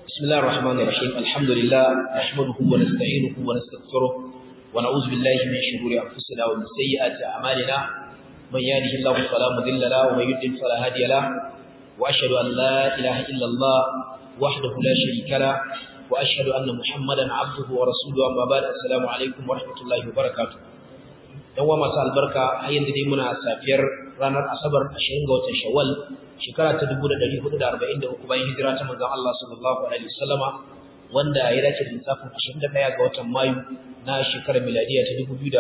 بسم الله الرحمن الرحيم الحمد لله نحمده ونستعينه ونستغفره ونعوذ بالله من شرور أنفسنا ومن سيئات أعمالنا من يهده الله فلا مضل له ومن يضلل فلا هادي له وأشهد أن لا إله إلا الله وحده لا شريك له وأشهد أن محمدا عبده ورسوله أما بعد السلام عليكم ورحمة الله وبركاته yan wa masu albarka har yanzu dai muna safiyar ranar asabar 20 ga watan shawwal shekara ta 1443 bayan hijira ta manzon Allah sallallahu alaihi wasallama wanda ya dace da lissafin 21 ga watan mayu na shekarar miladiya ta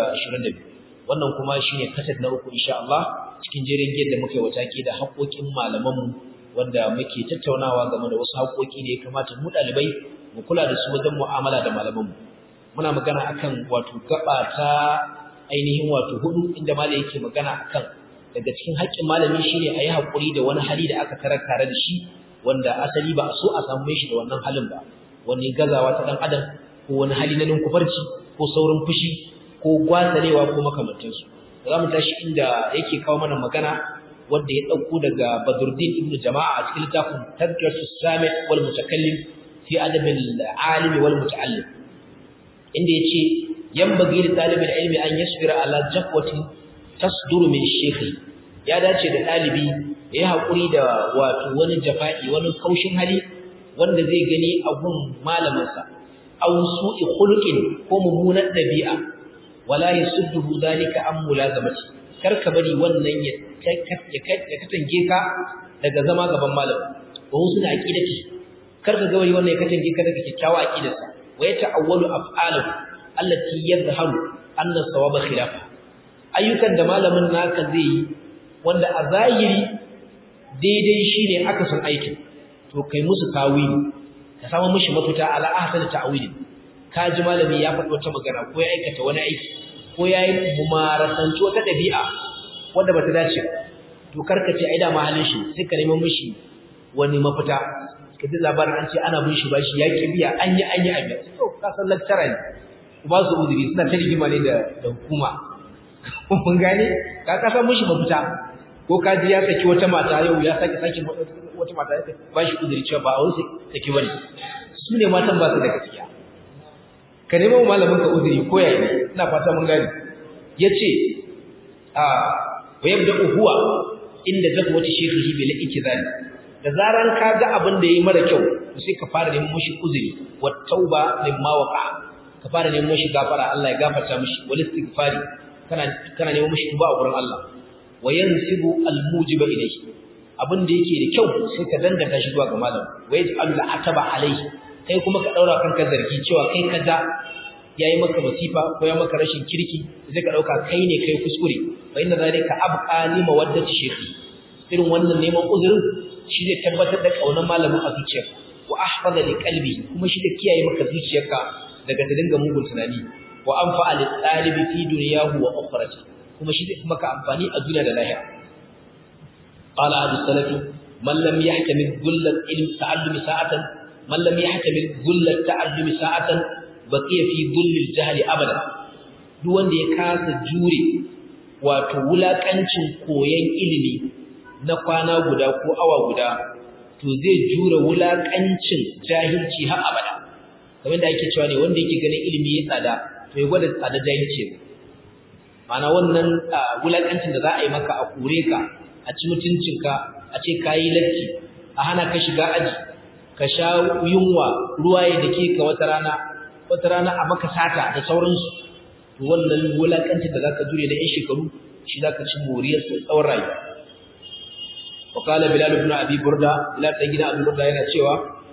2022 wannan kuma shine kasad na uku insha Allah cikin jerin da muke wataki da haƙoƙin malamanmu wanda muke tattaunawa game da wasu haƙoƙi da ya kamata mu ɗalibai mu kula da su wajen mu'amala da malamanmu muna magana akan wato gaba ta ainihin wato hudu inda malai yake magana akan daga cikin haƙƙin malami shine ayi hakuri da wani hali da aka tarar tare da shi wanda asali ba a so a samu shi da wannan halin ba wani gazawa ta dan adam ko wani hali na ninkufarci ko saurin fushi ko gwatsarewa ko makamantansu za mu tashi inda yake kawo mana magana wanda ya ɗauko daga Badruddin ibn Jama'a a cikin littafin Tadriyatu Sami wal Mutakallim fi adabil alim wal muta'allim inda yace yanbaghi li talibil ilmi an yasbira ala jafwatin tasduru min shaykhi ya dace da dalibi ya yi hakuri da wato wani jafa'i wani kaushin hali wanda zai gani a gun malaminsa aw su'i khuluqin ko mummunan dabi'a wala yasudduhu zalika an mulazamati kar ka bari wannan ya ya katange ka daga zama gaban malam wa husna aqidati kar ka ga wannan ya katange ka daga kyakkyawa aqidarsa wa yata'awwalu af'aluhu allati yadhharu anna sawaba khilafa ayyukan da malamin naka zai yi wanda a zahiri daidai shine aka san aikin to kai musu tawili ka samu mishi mafita ala ahsan ta'wili ka ji malami ya faɗi wata magana ko ya aikata wani aiki ko ya yi mumarasanci wata ɗabi'a wanda bata dace to karka ce ai da mahalin shi sai ka nemi mishi wani mafita ka ji labarin an ce ana bin shi bashi ya ki biya an yi an yi abin to ka san lecturer ne ba su uzuri suna ta rigima ne da hukuma mun gane ka kasa mushi mafita ko ka ji ya saki wata mata yau ya saki saki wata mata ya ba shi uzuri cewa ba a wasu saki bane su ne matan ba su da gaskiya ka nemo malamin ka uzuri ko yayi ne ina fata mun gane yace a wa yabda huwa inda zakwati shekhihi bil ikzali da zaran ka ga abin da yayi mara kyau sai ka fara neman mushi uzuri wa tauba limma waqa'a ka fara neman mishi gafara Allah ya gafarta mishi wal istighfari kana kana neman mishi tuba a gurin Allah wa yansibu al mujiba ilayhi abin da yake da kyau sai ka danganta shi zuwa ga malam wa yaj'al al ataba alayhi kai kuma ka daura kanka zargi cewa kai kaza yayi maka masifa ko ya maka rashin kirki sai ka dauka kai ne kai kuskure fa inna zalika abqa li mawaddati shaykhi irin wannan neman uzurin shi zai tabbatar da kaunar malamin a zuciyarka wa ahfaza li qalbi kuma shi da kiyaye maka zuciyarka daga ta dinga mugun tunani wa anfa'a lil talibi fi dunyahu wa ukhrati kuma shi zai maka amfani a duniya da lahira qala abu salafi man lam yahtamil dhullat ilm ta'allumi sa'atan man lam yahtamil dhullat ta'allumi sa'atan baqiya fi dhullil jahli abada duk wanda ya kasa jure wato wulakancin koyon ilimi na kwana guda ko awa guda to zai jure wulakancin jahilci har abada kamar da ake cewa ne wanda yake ganin ilimi ya tsada to ya gwada tsada jahilci ne mana wannan wulakancin da za a yi maka a kure ka a ci mutuncinka a ce ka yi latti a hana ka shiga aji ka sha yunwa ruwa ya dake ka wata rana wata rana a maka sata da sauransu to wannan wulakancin da zaka jure da yan shekaru shi zaka ci moriyar sa tsawon rayuwa وقال بلال بن ابي برده بلال بن ابي برده yana cewa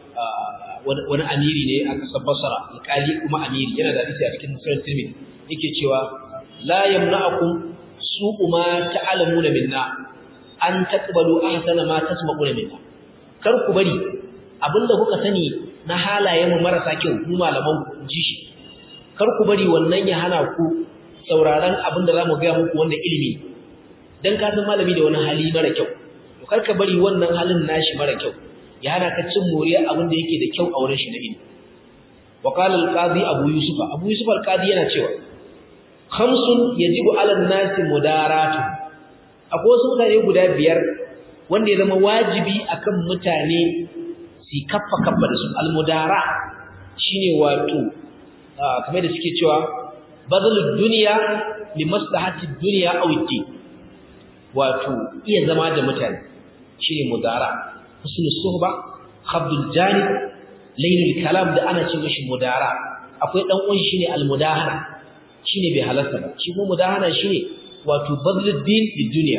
wani amiri ne a kasar Basra alƙali kuma amiri yana da hadisi a cikin Muslim Tirmidhi yake cewa la yamna'akum su'u ma ta'lamuna minna an taqbalu ahsana ma tasma'una minna kar ku bari abinda kuka sani na halayen mu marasa kyau mu malaman ku ji shi kar ku bari wannan ya hana ku sauraron abinda zamu ga muku wanda ilimi dan ka san malami da wani hali mara kyau to kar ka bari wannan halin nashi mara kyau ya hana ka cin moriya abin da yake da kyau a wurin shi na ilimi wa qala al-qadi abu yusuf abu yusuf al-qadi yana cewa khamsun yajibu 'ala an-nasi mudaratu akwai wasu mutane guda biyar wanda ya zama wajibi akan mutane su su kaffa kaffa da su almudara shine wato kamar da suke cewa bazalud dunya li maslahati dunya aw din wato iya zama da mutane shine mudara husnul suhba khabdul janib laylul kalam da ana ce mishi mudara akwai dan uwan shine almudahana shine bai halarta ba shi kuma mudahana shine wato bazlud din bi dunya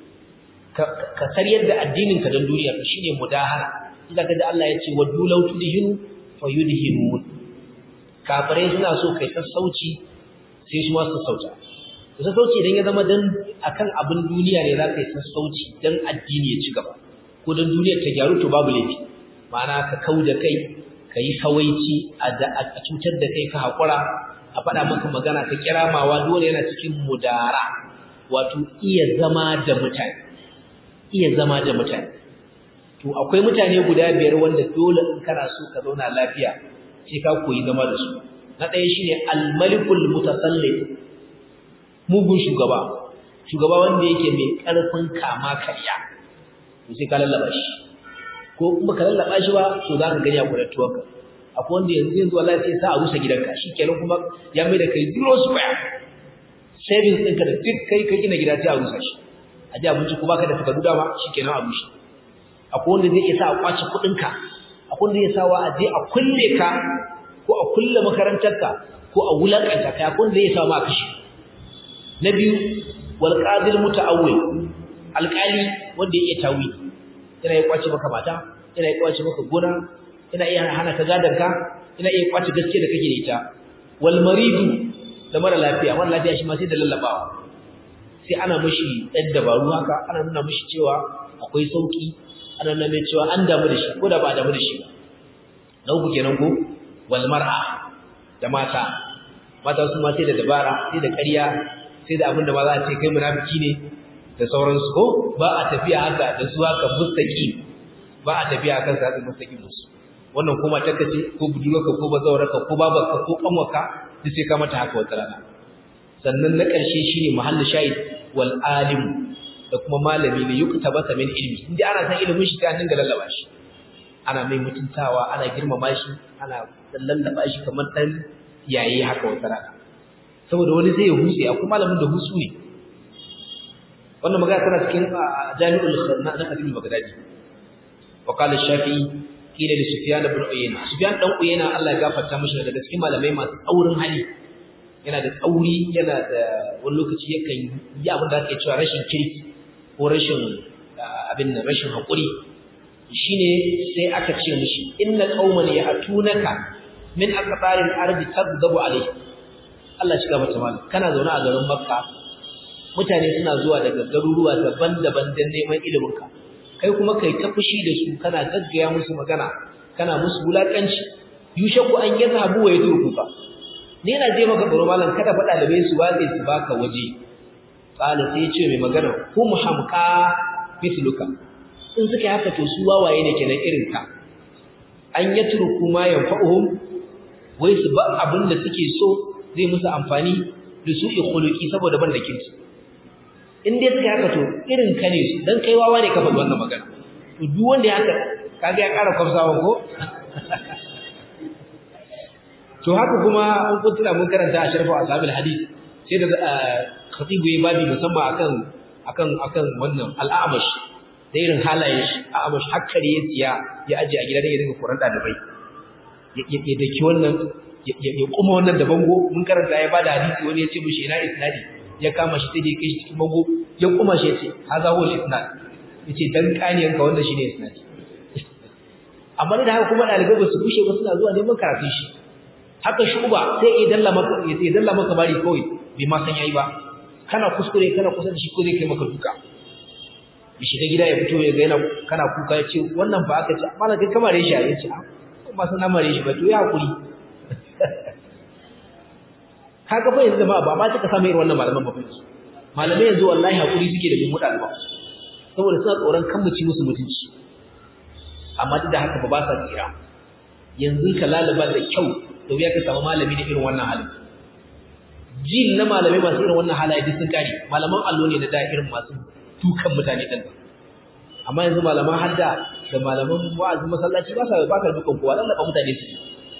ka sariyar da addinin ka don duniya shine mudahana idan kaga Allah ya ce waddu law tudhinu fayudhinun kafirai suna so kai sassauci sai su ma sassauta sassauci idan ya zama dan akan abin duniya ne za ka yi sassauci dan addini ya ci gaba ko dan duniyar ta gyaru to babu laifi ma'ana ka kau da kai ka yi kawaici a cutar da kai ka haƙura a faɗa maka magana ka kiramawa dole yana cikin mudara wato iya zama da mutane iya zama da mutane to akwai mutane guda biyar wanda dole in kana so ka zauna lafiya sai ka koyi zama da su na ɗaya shine al-malikul mutasallit mugun shugaba shugaba wanda yake mai ƙarfin kama karya to sai ka lallaba shi ko kuma ka lallaba shi ba to za ka gani a kudattuwarka akwai wanda yanzu yanzu wallahi sai sa a rusa gidanka shikenan kuma ya mai da kai zero square savings ɗinka da duk kai ka gina gida sai a rusa shi a ji abinci ko baka da takardu dama shikenan a rushe akwai wanda zai iya sa a kwace kuɗinka akwai wanda zai sa wa a je a kulle ka ko a kulle makarantarka ko a wulakanta ka akwai wanda zai sa ma a kashe na biyu wal qadil muta'awwil alƙali wanda ya iya tawili yana iya kwace maka mata yana iya kwace maka gona yana iya hana ka gadanka yana iya kwace gaske da kake da ita wal maridu da mara lafiya mara lafiya shi ma sai da lallabawa sai ana mishi ɗan dabaru haka ana nuna mishi cewa akwai sauki ana nuna mai cewa an damu da shi ko da ba damu da shi ba na uku kenan ko wal mar'a da mata mata su ma sai da dabara sai da ƙarya sai da abin da ba za a ce kai munafiki ne da sauransu ko ba a tafiya haka da su haka mustaqim ba a tafiya akan sa haka mustaqim musu wannan kuma takace ko budurwarka ko bazawarka ko babarka ko kanwarka duk sai ka mata haka wata rana sannan na ƙarshe shine mahallu shahid wal alim da kuma malami ne yuktabata min ilmi inda ana san ilimin shi sai an dinga lallaba shi ana mai mutuntawa ana girmama shi ana lallaba shi kamar dan yayi haka wata rana saboda wani zai huse akwai malamin da husu ne wannan magana tana cikin jami'ul na na Khatib Baghdadi wa qala Shafi'i kila li Sufyan ibn Uyayna Sufyan dan Uyayna Allah ya gafarta mishi daga cikin malamai masu tsaurin hali yana da tsauri yana da wani lokaci yakan yi abin da ake cewa rashin kirki ko rashin abin nan rashin hakuri shine sai aka ce mishi inna qauman ya'tunaka min aqtaril ardi tadzabu alayhi Allah shi gaba ta kana zaune a garin Makka mutane suna zuwa daga garuruwa daban-daban don neman iliminka kai kuma kai ta fushi da su kana gaggaya musu magana kana musu wulakanci yushaku an yi zabu wa ya turkuka ni na je maka tsoro malam kada faɗa da bai su watsi su baka waje qala sai ce mai magana hum hamqa mithluka in suka haka to su wawaye ne kenan irin ka an yatruku ma yanfa'uhum wai su ba abin da suke so zai musu amfani da su khuluqi saboda ban da kinsu in dai suka haka to irin ka ne su dan kai wawa ne ka faɗi wannan magana to duk wanda ya haka kaga ya ƙara kwafsawa ko to haka kuma an kuntuna mun karanta a sharfa ashabil hadith sai da khatibu yayi babi musamman akan akan akan wannan al'amash da irin halayen shi a'amash hakkari ya tsiya ya aje a gidan ya dinga koran dalibai ya daki wannan ya kuma wannan da bango mun karanta ya bada hadisi wani ya ce mishi ina isnadi ya kama shi sai da ya kai shi cikin bango ya kuma shi ya ce haza huwa isnad ya ce dan kaniyanka wannan shine isnad amma da haka kuma dalibai ba su bushe ba suna zuwa neman karatun shi haka shuba sai ya dalla maka ya dalla maka bari kawai bai ma san yayi ba kana kuskure kana kusa da shi ko zai kai maka duka ya shiga gida ya fito ya ga yana kana kuka ya ce wannan fa aka ce amma kai kamar shi ya ce ba san mare shi ba to ya hakuri kaga fa yanzu jama'a ba ma taka samu irin wannan malaman ba fa yanzu malamai yanzu wallahi hakuri suke da bin mutane ba saboda suna tsoron kan muci musu mutunci amma duk da haka ba ba sa tsira yanzu ka lalaba da kyau da wuya ka samu malami da irin wannan halin jin na malamai masu irin wannan halaye duk sun kare malaman allo ne da da irin masu dukan mutane din amma yanzu malaman hadda da malaman wa'azin masallaci ba sa ba ka dukan kowa lallaba mutane su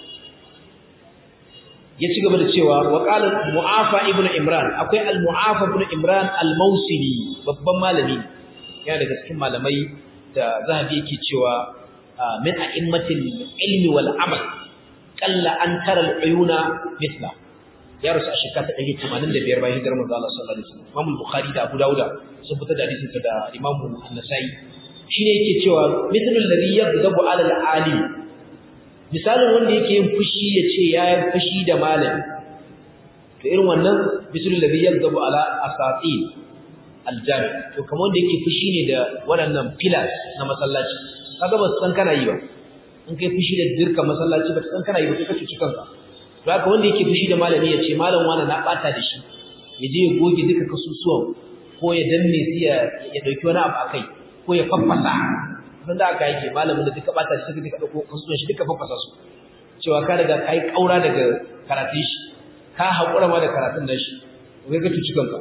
ya ci gaba da cewa wa qala mu'afa ibnu imran akwai al mu'afa ibnu imran al mausili babban malami yana daga cikin malamai da zahabi yake cewa min a'immatil ilmi wal amal qalla an tara al uyuna mithla ya rasu a shekara ta 185 bayan hijirar manzo Allah sallallahu alaihi wasallam Imam Bukhari da Abu Dawud sun fitar da hadisin da Imam An-Nasa'i shine yake cewa mithlu alladhi yaghdabu ala al-alim misalin wanda yake yin fushi yace ya yi fushi da malami to irin wannan mithlu alladhi yaghdabu ala asatin al-jami to kamar wanda yake fushi ne da waɗannan pillars na masallaci kaga ba san kana yi ba in kai fushi da dirka masallaci ba san kana yi ba kai ka cuci kanka haka wanda yake fushi da malami ya ce malam wani na bata da shi ya je ya goge duka kasusuwan ko ya danne su ya ya dauki wani abu akai ko ya faffasa san da aka yake malamin da duka bata da shi duka dauko kasusuwan shi duka faffasa su cewa ka daga kai kaura daga karatun shi ka hakura ma da karatun da shi kai ka tuci kanka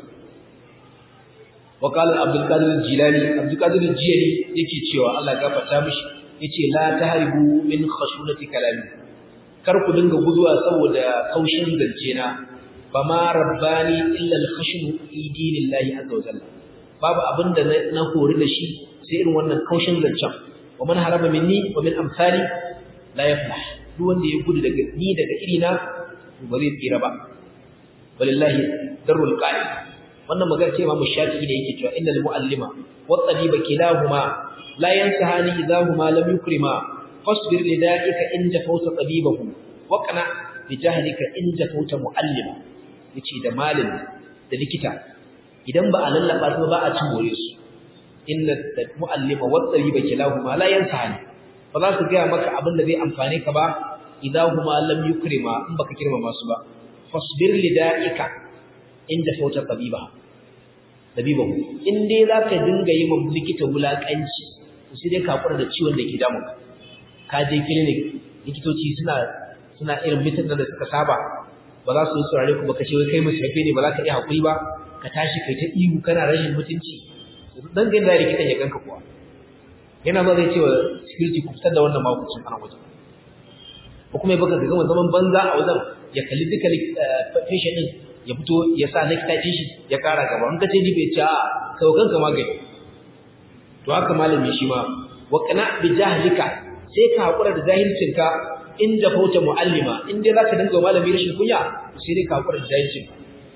wa qala abdul qadir al-jilani abdul qadir al-jilani yake cewa Allah ya gafarta mishi yace la tahribu min khashunati kalami kar ku dinga guduwa saboda kaushin zance na ba ma rabbani illa al-khashmu fi dinillahi azza wa jalla babu abinda na hori da shi sai irin wannan kaushin zancen wa man harama minni wa min amsali la yaflah duk wanda ya gudu daga ni daga irina ba zai tsira ba walillahi darul qa'id wannan magana ce Imam Shafi'i ne yake cewa innal muallima wa tabiba kilahuma la yansahani idahuma lam yukrima fasbir lida'ika in jafauta tabibahu wa qana bi jahlika in jafauta muallima yace da malin da likita idan ba a lallaba su ba a cin more su inna muallima wa tabiba kilahuma la yansahani ba za su ga maka abin da zai amfane ka ba idahuma lam yukrima in baka kirmama su ba fasbir lida'ika in jafauta tabibahu tabibahu in dai zaka dinga yi ma likita wulakanci sai dai ka kura da ciwon da ke damunka ka je clinic likitoci suna suna irin mitin da suka saba ba za su yi saurare ku ba ka ce wai kai musafe ne ba za ka iya hakuri ba ka tashi kai ta ihu kana rashin mutunci dan ga da likitan ya ganka kuwa yana ba zai ce wa security ku fitar da wannan mahukuncin ana wajen ko kuma ya baka ga gama zaman banza a wajen ya kalli duka patient din ya fito ya sa likita din shi ya kara gaba in ka ce ni bai ci a kai kanka magani to haka malami shi ma wa qana bi jahlika sai ka hakura da jahilcinka in da fauta muallima in dai zaka dinga malami rashin kunya sai dai ka hakura da jahilcinka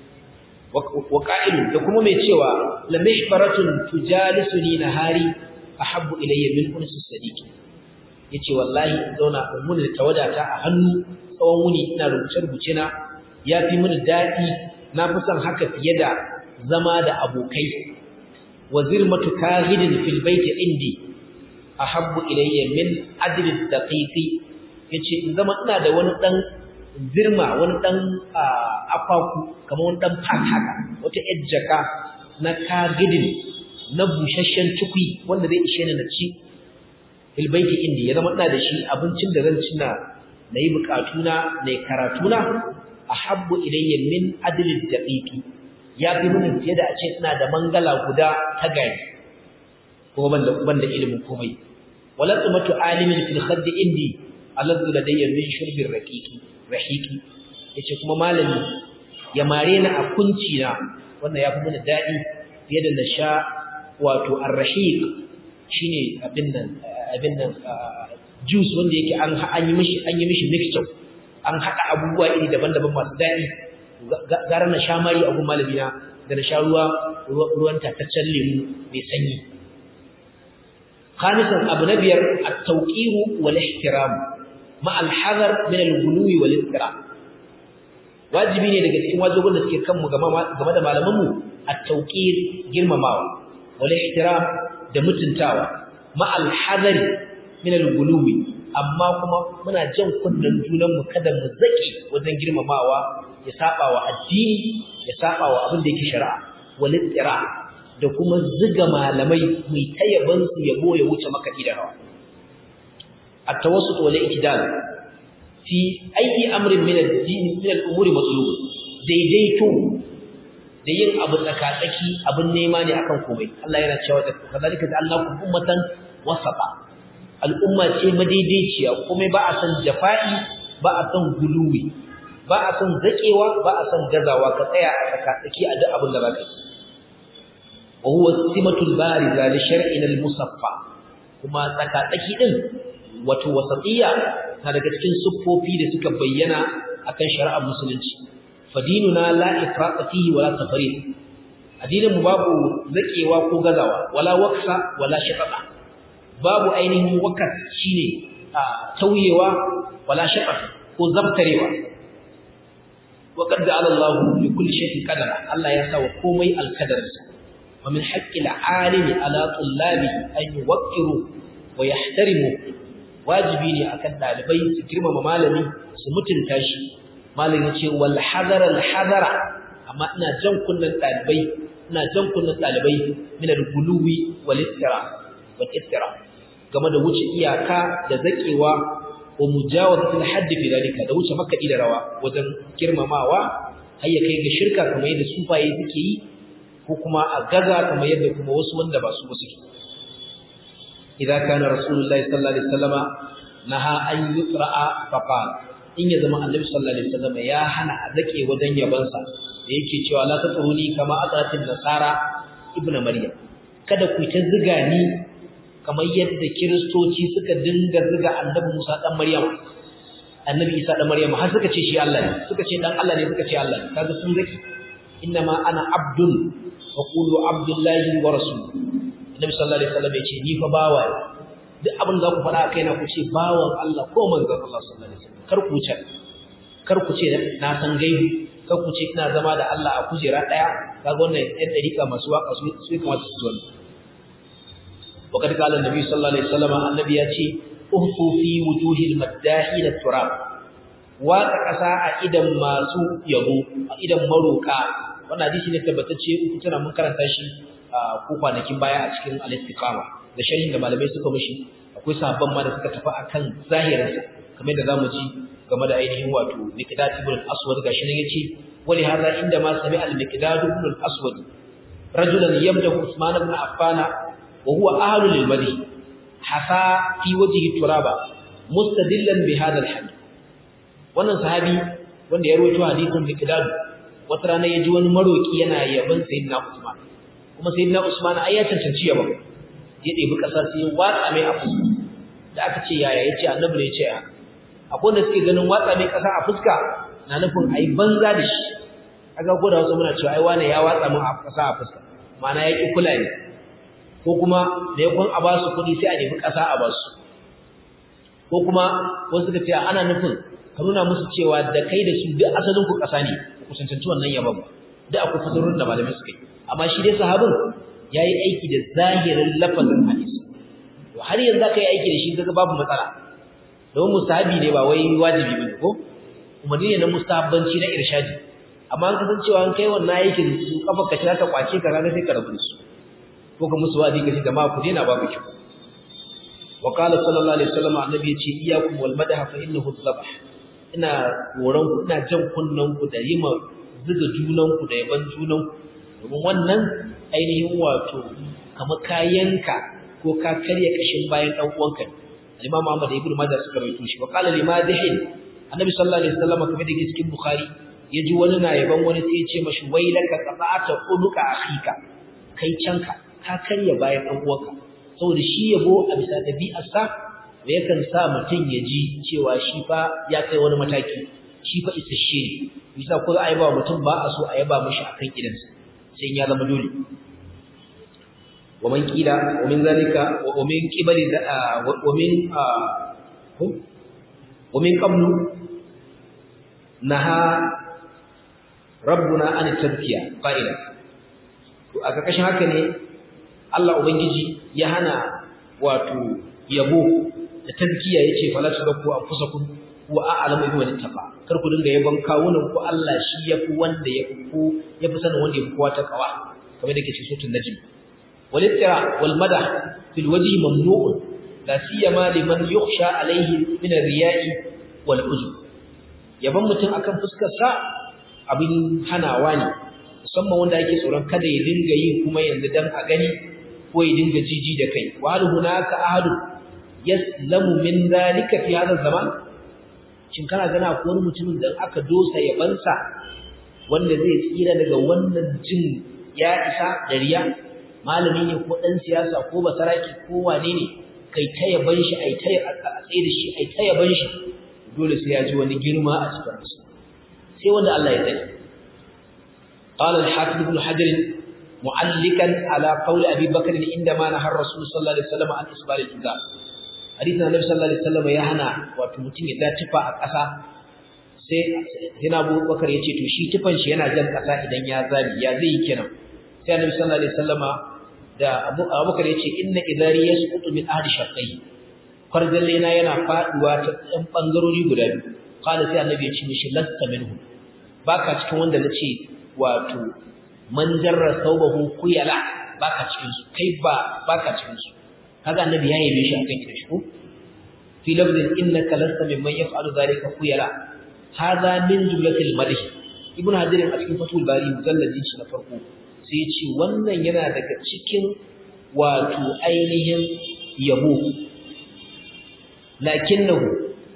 wa qa'ilu da kuma mai cewa la mihbaratun tujalisuni nahari ahabbu ilayya min unsi sadiqi yace wallahi zauna mun da tawadata a hannu tsawon wuni ina rubuce rubuce na yafi mini dadi na fi son haka fiye da zama da abokai wa zirmatu kahidin fil baiti indi ahabbu ilayya min adli daqiqi yace in zama ina da wani dan zirma wani dan afaku kamar wani dan fat haka wata ejjaka na kahidin na bushashshen cikui wanda zai ishe ni na ci fil baiti indi ya zama ina da shi abincin da zan ci na nayi bukatuna nayi karatuna ahabbu ilayya min adli daqiqi ya fi mini fiye da a ce ina da mangala guda ta gari kuma ban da ban da ilimin komai wala tsumatu alimin fil khadd indi alladhu ladayya min shurbir raqiqi rahiqi yace kuma malami ya mare ni a kunci na wannan ya fi mini dadi fiye da na sha wato ar-rahiq shine abin nan abin nan juice wanda yake an an yi mishi an yi mishi mixture an hada abubuwa iri daban-daban masu dadi gara na sha mari a gun malamina da na sha ruwa ruwan tataccen lemu mai sanyi khamisan abu na biyar at-tawqiru wal ihtiram ma al-hadar min al-ghuluwi wal istira wajibi ne daga cikin wajibin da suke kanmu game da malamanmu at-tawqir girmamawa wal ihtiram da mutuntawa ma al-hadari min al-ghuluwi amma kuma muna jan kunnen junanmu kada mu zaki wajen girmamawa ya saba wa addini ya saba wa abin da yake shari'a walittira da kuma ziga malamai mai tayaban su yabo ya wuce maka da rawa at-tawassut wal i'tidal fi ayi amrin min ad-din min al-umuri matlub daidaito da yin abu tsakatsaki abin nema ne akan komai Allah yana cewa da kazalika ja'alnakum ummatan wasata al'umma ce madaidaiciya kuma ba a san jafa'i ba a san guluwi ba a san zakewa ba a san gazawa ka tsaya a tsakatsaki a duk abin da zaka yi wa huwa simatul bariza li shar'in al-musaffa kuma tsakatsaki din wato wasatiyya na daga cikin siffofi da suka bayyana akan shari'ar musulunci fadinuna la ifrata fihi wala tafrid addinin mu babu zakewa ko gazawa wala waksa wala shatata babu ainihin wakas shine tauyewa wala shatata ko zabtarewa wa qad ja'ala Allahu li kulli shay'in qadara Allah ya sa wa komai alqadarsa wa min haqqi al-alimi ala tullabi an yuwaqqiru wa yahtarimu wajibi ne akan dalibai su girmama malami su mutunta shi malami ya ce wal hadara al hadara amma ina jan kunnan dalibai ina jan kunnan dalibai min al guluwi wal istira wal istira game da wuce iyaka da zakewa wa mujawazatul hadd fi dalika da wuce makadi da rawa wajen girmamawa har ya kai ga shirka kamar yadda sufaye suke yi ko kuma a gaza kamar yadda kuma wasu wanda ba su ba suke idza kana rasulullahi sallallahu alaihi wasallama naha an yutra'a faqala in ya zama annabi sallallahu alaihi wasallam ya hana a zake wajen yabansa da yake cewa la tatruni kama atratin nasara ibnu maryam kada ku ta ziga ni kamar yadda kiristoci suka dinga ziga annabi Musa dan Maryam annabi Isa dan Maryam har suka ce shi Allah ne suka ce dan Allah ne suka ce Allah ne kaga sun zaki innama ana abdun wa qulu abdullahi wa rasul annabi sallallahu alaihi wasallam ya ce ni fa bawa duk abin da ku faɗa kai na ku ce bawan Allah ko manzon Allah sallallahu alaihi wasallam kar ku ce kar ku ce na san gaibi kar ku ce ina zama da Allah a kujera daya kaga wannan ɗan dariƙa masu waka su su kamata su zo وقد قال النبي صلى الله عليه وسلم النبي ياتي uhfu fi wujuhil maddahin turab waka kasa a idan masu yabo a idan maroka wannan hadisi ne tabbatacce uku tana mun karanta shi ko kwanakin baya a cikin al-istiqama da sharhin da malamai suka mishi akwai sahabban ma da suka tafi akan zahirinsa kamar da zamu ji game da ainihin wato miqdad ibn al-aswad gashi ne yace wali hadha inda ma sami al-miqdad ibn al-aswad rajulan yamdahu usman ibn affan wa huwa ahlu lil-madhi hasa fi wajhi turaba mustadillan bi hadha al-hadith wannan sahabi wanda ya rawaito hadisin miqdad wata rana yaji wani maroki yana yaban sayyidina usman kuma sayyidina usman ai ya cancanci yabon ya ɗebi ƙasa sai ya watsa mai a fuska da aka ce yaya ya ce annabi ne ya ce ya akwai wanda suke ganin watsa mai ƙasa a fuska na nufin a yi banza da shi aka ko da wasu muna cewa ai wane ya watsa min a ƙasa a fuska ma'ana ya ƙi kula ne ko kuma da ya kwan a ba su kuɗi sai a nemi ƙasa a ba su ko kuma wasu suka ce ana nufin ka nuna musu cewa da kai da su duk asalin ku ƙasa ne ku cancanci wannan yabon ba duk akwai fasarorin da malamai suka yi amma shi dai sahabin ya yi aiki da zahirin lafazin hadisi to har yanzu aka yi aiki da shi kaga babu matsala domin mustahabi ne ba wai wajibi ba ko umarni ne na mustahabbanci na irshadi amma an kasan cewa an kai wannan aikin su kafa ka za ta kwace ka ranar sai ka rabu da su ko ka musu wadi ka ce jama'a ku daina babu kyau wa qala sallallahu alaihi wasallam annabi ya ce iyyakum wal madaha fa innahu dhabh ina horon ku ina jan kunnan ku da yima zuga junan ku da yaban junan ku domin wannan ainihin wato kamar kayanka ko ka karya kashin bayan dan uwanka Imam Ahmad ibn Majah suka rawaito shi wa qala limadihin Annabi sallallahu alaihi wasallam kamar da yake cikin Bukhari yaji wani na yaban wani sai ya ce mashi wailaka qata'ata unuka akhika kai canka ka karya bayan dan uwanka saboda shi yabo a bisa dabi'arsa yakan sa mutum ya ji cewa shi fa ya kai wani mataki shi fa isasshe ne bisa ko za a yaba mutum ba a so a yaba mishi akan idansa sai ya zama dole ومن قيل ومن ذلك ومن قبل ومن ومن قبل نهى ربنا عن التذكية قائلا a ƙarƙashin haka ne Allah ubangiji ya hana wato yabo da tazkiya yace fala tudakku anfusakum wa a'lamu bi man ittaqa kar ku dinga yabon kawunan ku Allah shi yafi wanda yafi ku yafi sanin wanda yafi kowa ta kawa kamar da ke cikin suratul najm والافتراء والمدح في الوجه ممنوع لا سيما لمن يخشى عليه من الرياء والعجب yaban mutum akan fuskar sa abin hanawa ne musamman wanda yake tsoron kada ya dinga yi kuma yanzu dan a gani ko ya dinga jiji da kai wa hal hunaka ahadu yaslamu min zalika fi hadha zaman shin kana gana ko wani mutumin da aka dosa yabansa wanda zai tsira daga wannan jin ya isa da riya malami ne ko dan siyasa ko basaraki ko wane ne kai ta yaban shi ai ta a tsaye da shi ai ta yaban shi dole sai ya ji wani girma a cikin sa sai wanda Allah ya tsare qala al-hafiz ibn hajar mu'allikan ala qawl abi bakr indama nahar rasul sallallahu alaihi wasallam an isbal al-izar hadisin annabi sallallahu alaihi wasallam ya hana wato mutum ya da tufa a ƙasa sai yana Abu Bakar yace to shi tufan shi yana jan ƙasa idan ya zabi ya zai yi kenan sai annabi sallallahu alaihi wasallama da Abu Bakar yace inna idari yasqutu min ahli shaqqai farjalle na yana faduwa ta ɗan bangarori guda biyu qala sai annabi yace mishi lasta minhu baka cikin wanda nace wato man jarra thawbahu kuyala baka cikin su kai ba baka cikin su kaga annabi ya yabe shi akan kidan shi ko fi lafzin innaka lasta mimman yaf'alu dhalika khuyala hadha min jumlatil madh ibn hajar a cikin fatul bari mujalladin shi na farko sai ya ce wannan yana daga cikin wato ainihin yabo lakinnahu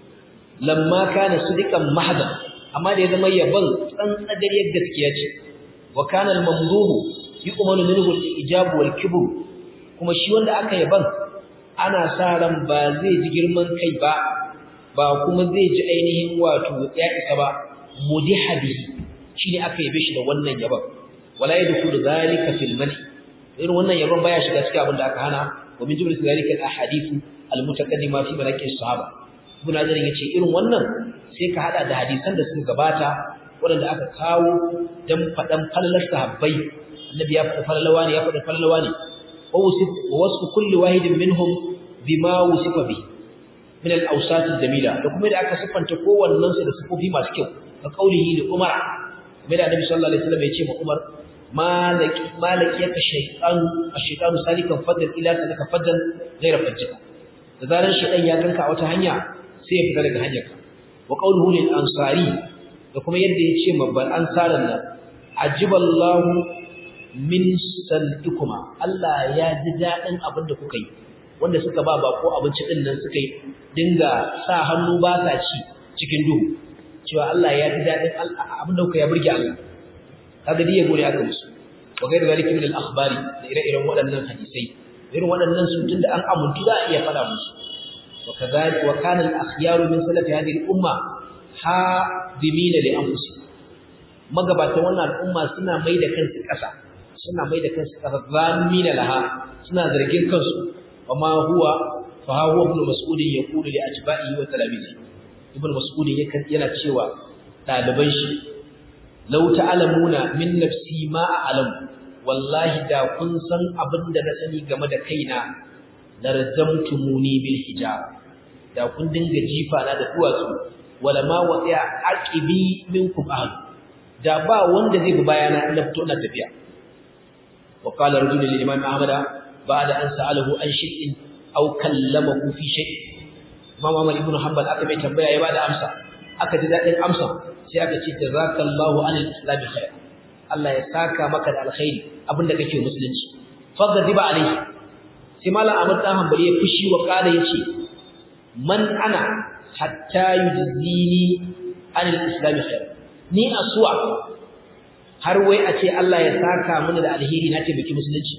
lamma kana sudiqan mahda amma da ya zama yabon tsantsagariyar gaskiya ce wa kana al-mamduhu yuqmalu minhu al-ijab wal kibr kuma shi wanda aka yaban ana sa ran ba zai ji girman kai ba ba kuma zai ji ainihin wato ya isa ba mudiha bihi shine aka yabe shi da wannan yaban wala yadkhulu zalika fil mani irin wannan yaban baya shiga cikin abin da aka hana wa min jumlatil zalika al ahadith al mutaqaddima fi malaki sahaba ibn Hajar yace irin wannan sai ka hada da hadisan da suka gabata waɗanda aka kawo dan fadan falalar sahabbai annabi ya faɗa falalawa ne ya faɗa falalawa ne ووصف كل واحد منهم بما وصف به من الاوصاف الجميله da kuma da aka siffanta kowannen su da sifofi masu kyau ka kaulihi da Umar kuma da Annabi sallallahu alaihi wasallam ya ce ma Umar malaki malaki yaka shaytan ash-shaytanu salikan fadlan ila salaka fadlan ghayra fajjika da zaran shaytan ya ganka a wata hanya sai ya fita daga hanyarka wa qawluhu lil ansari da kuma yadda ya ce mabban ansaran nan ajiballahu min santukuma Allah ya ji daɗin abin da kuka yi wanda suka ba bako abinci din nan suka yi dinga sa hannu ba sa ci cikin duhu cewa Allah ya ji daɗin abin da kuka ya burge Allah kaga dai ya gode aka musu wa gairu zalika min al-akhbari da ire-iren waɗannan hadisai irin waɗannan su tunda an amuntu za a iya faɗa musu wa kadhalika wa kana al-akhyaru min salati hadhihi al-umma hadimina li anfusihim magabatan wannan al'umma suna mai da kansu ƙasa suna mai da kansu ƙarfamina laha suna zargin kansu amma huwa fa huwa ibn mas'ud yaqulu li atba'ihi wa talamizi ibn mas'ud yana cewa daliban shi law ta'lamuna min nafsi ma a'lamu wallahi da kun san abin da na sani game da kaina larzamtumuni bil hijab da kun dinga jifa na da duwatsu wala ma wa'a aqibi minkum ahad da ba wanda zai bi bayana na fito na tafiya وقال رجل للإمام أحمد بعد أن سأله عن شيء أو كلمه في شيء إمام أحمد بن حنبل aka mai tambaya ya bada amsa aka ji dadin amsa sai aka ce jazakallahu anil islam khair Allah ya saka maka da alkhairi abinda kake musulunci fagadiba alaihi sai malam Ahmad dan Hanbali ya fushi wa kala yace man ana hatta yujzini anil islam khair ni aswa har wai a ce Allah ya saka mana da alheri na taimaki musulunci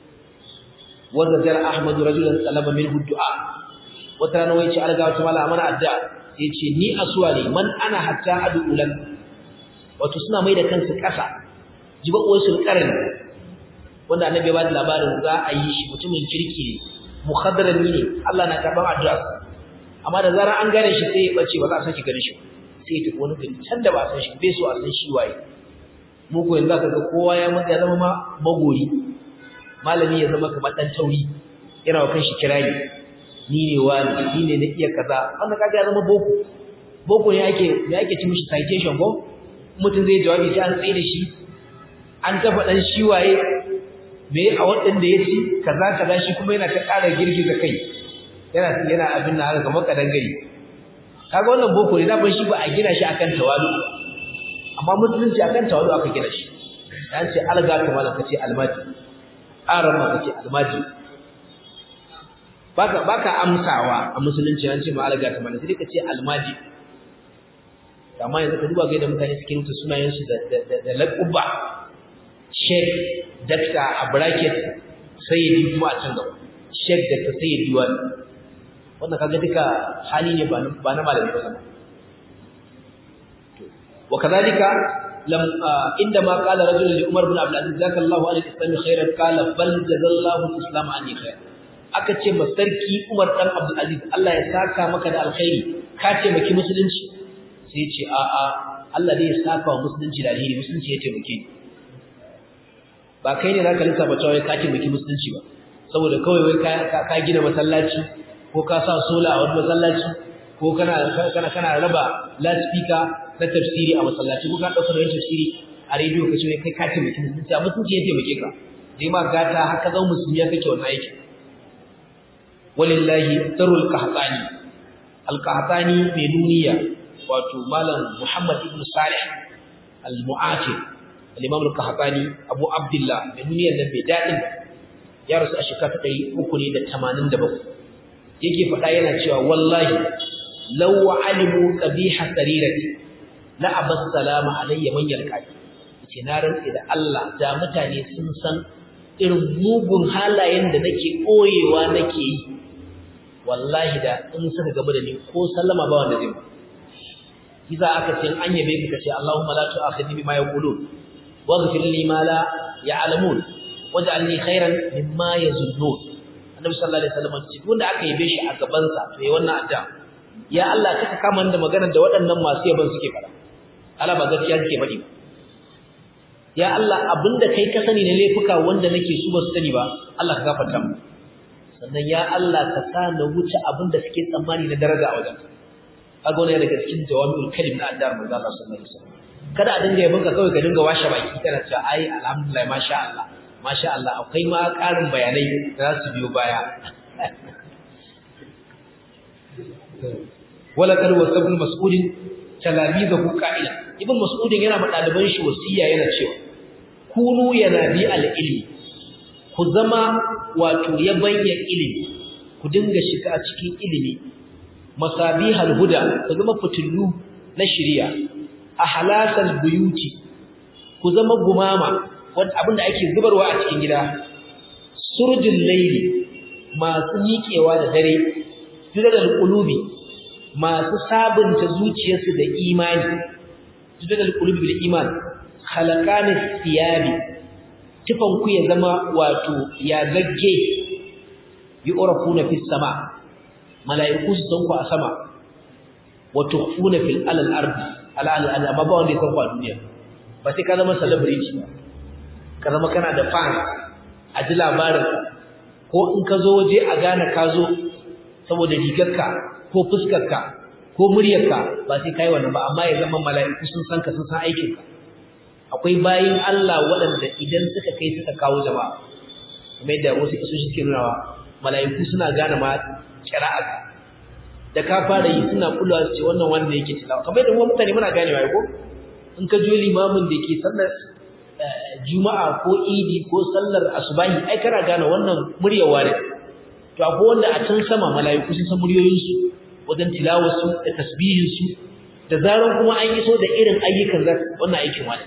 wanda jar Ahmadu rajulan talaba minhu du'a wata rana wai ce alga wata mala amana adda sai ce ni asuwa ne man ana hatta adu ulan wato suna mai da kansu kasa jiba uwar su karin wanda annabi ya ba da labarin za a yi shi mutumin kirki ne mukhaddarami ne Allah na karban addu'a amma da zarar an gane shi sai ya bace ba za a saki gane shi sai ya tafi wani gari can da ba a san shi bai so a san shi waye muku yanzu aka ga kowa ya mutu ya zama ma magori malami ya zama kamar dan tauri yana wa kanshi kirari ni ne wani ni ne na iya kaza wanda kaga ya zama boko boko ne ake ne ake ci mishi citation ko mutum zai jawabi sai an tsaye da shi an tafa dan shi waye me a wadanda ya ci kaza kaza shi kuma yana ta ƙara girgiza kai yana yana abin nan haka kamar kadangare kaga wannan boko ne da ban shi ba a gina shi akan tawalu amma musulunci akan tawalu aka gina shi dan ce alga kamar kace almaji aran ma kace almaji baka baka amsawa a musulunci an ce ma alaga ta mana sai ka ce almaji amma yanzu ka duba ga yadda mutane suke rubuta sunayen su da da laquba sheikh dakta a bracket sayyidi kuma a can gaba sheikh dakta sayyidi wani wannan kaga duka hali ne ba ba na malami ba sama وكذلك لم عندما قال رجل لعمر بن عبد العزيز جزاك الله عن الاسلام خيرا قال بل جزا الله الاسلام عني خيرا aka ce ma sarki Umar dan Abdul Aziz Allah ya saka maka da alkhairi ka ce maki musulunci sai ya ce a a Allah zai saka wa musulunci da alheri musulunci ya taimake ni ba kai ne zaka lissafa cewa ka ce maki musulunci ba saboda kawai wai ka ka gina masallaci ko ka sa sola a wani masallaci ko kana kana kana raba loudspeaker na tafsiri a masallaci ko ka dauka da tafsiri a rediyo ka ce kai ka ce maki musulunci a musulunci ya taimake ka dai ma gata haka zan musulmi kake wannan aikin walillahi darul qahtani al-qahtani mai nuniya wato malam Muhammad ibn Salih al-Mu'atir al-Imam al-Qahtani Abu Abdullah mai nuniyar nan bai dadin ya rasu a shekara ta 387 yake faɗa yana cewa wallahi law alimu qabiha sarirati la abas salama alayya man yalqani yace na rantsi da Allah da mutane sun san irin mugun halayen da nake koyewa nake yi wallahi da in suka gaba da ni ko sallama ba wanda zai Iza aka ce an yabe ka kace Allahumma la tu'akhidni bima yaqulun waghfir li ma la ya'lamun waj'alni khairan mimma yazunnun Annabi sallallahu alaihi wasallam ce wanda aka yabe shi a gaban sa to yayi wannan addu'a ya Allah kaka kama da maganar da waɗannan masu yaban suke fara ala ba gaskiya suke faɗi ba ya Allah abinda kai ka sani ne laifuka wanda nake su ba su sani ba Allah ka gafarta mu sannan ya Allah ka sa na wuce abinda suke tsammani na daraja a wajenka kaga wannan daga cikin jawami'ul kalim na addar manzo Allah sallallahu alaihi wasallam kada a dinga yabonka kawai ka dinga washe baki kana cewa ai alhamdulillah masha Allah masha Allah akwai ma karin bayanai da za su biyo baya wala kar wasabul mas'ulin talabizahu qa'ila ibn mas'udin yana ma daliban shi wasiya yana cewa kunu yana bi al-ilmi ku zama wato yabanya ilimi ku dinga shiga cikin ilimi masabihal huda ku zama fitullu na shari'a ahlasal buyuti ku zama gumama wanda abinda ake zubarwa a cikin gida surjul layli masu miƙewa da dare tudal qulubi masu sabunta zuciyarsu da imani tudal qulubi bil iman khalaqanis thiyabi tufan ku ya zama wato ya gagge yu'rafuna fis sama' mala'iku su san ku a sama wa tukhfuna fil alal ardi ala al ardi amma ba wanda ya san ku a duniya ba sai ka zama celebrity ba ka zama kana da fan a ji labarin ko in ka zo waje a gane ka zo saboda rigarka ko fuskarka ko muryarka ba sai kai wannan ba amma ya zama mala'iku sun san ka sun san aikinka akwai bayin Allah waɗanda idan suka kai suka kawo jama'a kamar yadda wasu kasoshi suke nunawa mala'iku suna gane ma kira'aka da ka fara yi suna kulawa su ce wannan wanda yake tilawa kamar yadda mutane muna ganewa ko in ka jo limamin da ke sallar juma'a ko idi ko sallar asubahi ai kana gane wannan muryawa ne to akwai wanda a can sama mala'iku sun san muryoyinsu wajen tilawarsu da tasbihinsu da zaran kuma an iso da irin ayyukan za wannan aikin wani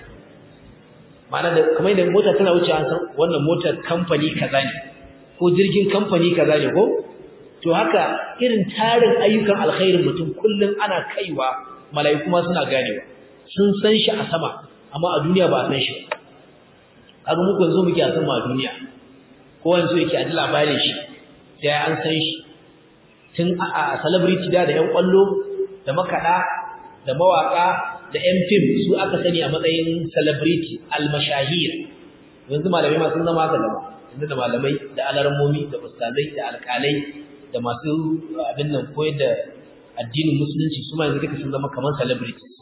ma'ana da kamar yadda mota tana wuce an san wannan motar kamfani kaza ne ko jirgin kamfani kaza ne ko to haka irin tarin ayyukan alkhairin mutum kullum ana kaiwa mala'iku ma suna ganewa sun san shi a sama amma a duniya ba a san shi kaga muku yanzu muke a sama a duniya ko yanzu yake a ji labarin shi sai an san shi tun a celebrity da da yan kwallo da makada da mawaka da yan fim su aka sani a matsayin celebrity almashahir yanzu malamai ma sun zama haka zama yanzu da malamai da alarmomi da ustazai da alkalai da masu abin nan koyar da addinin musulunci su ma yanzu duka sun zama kamar celebrities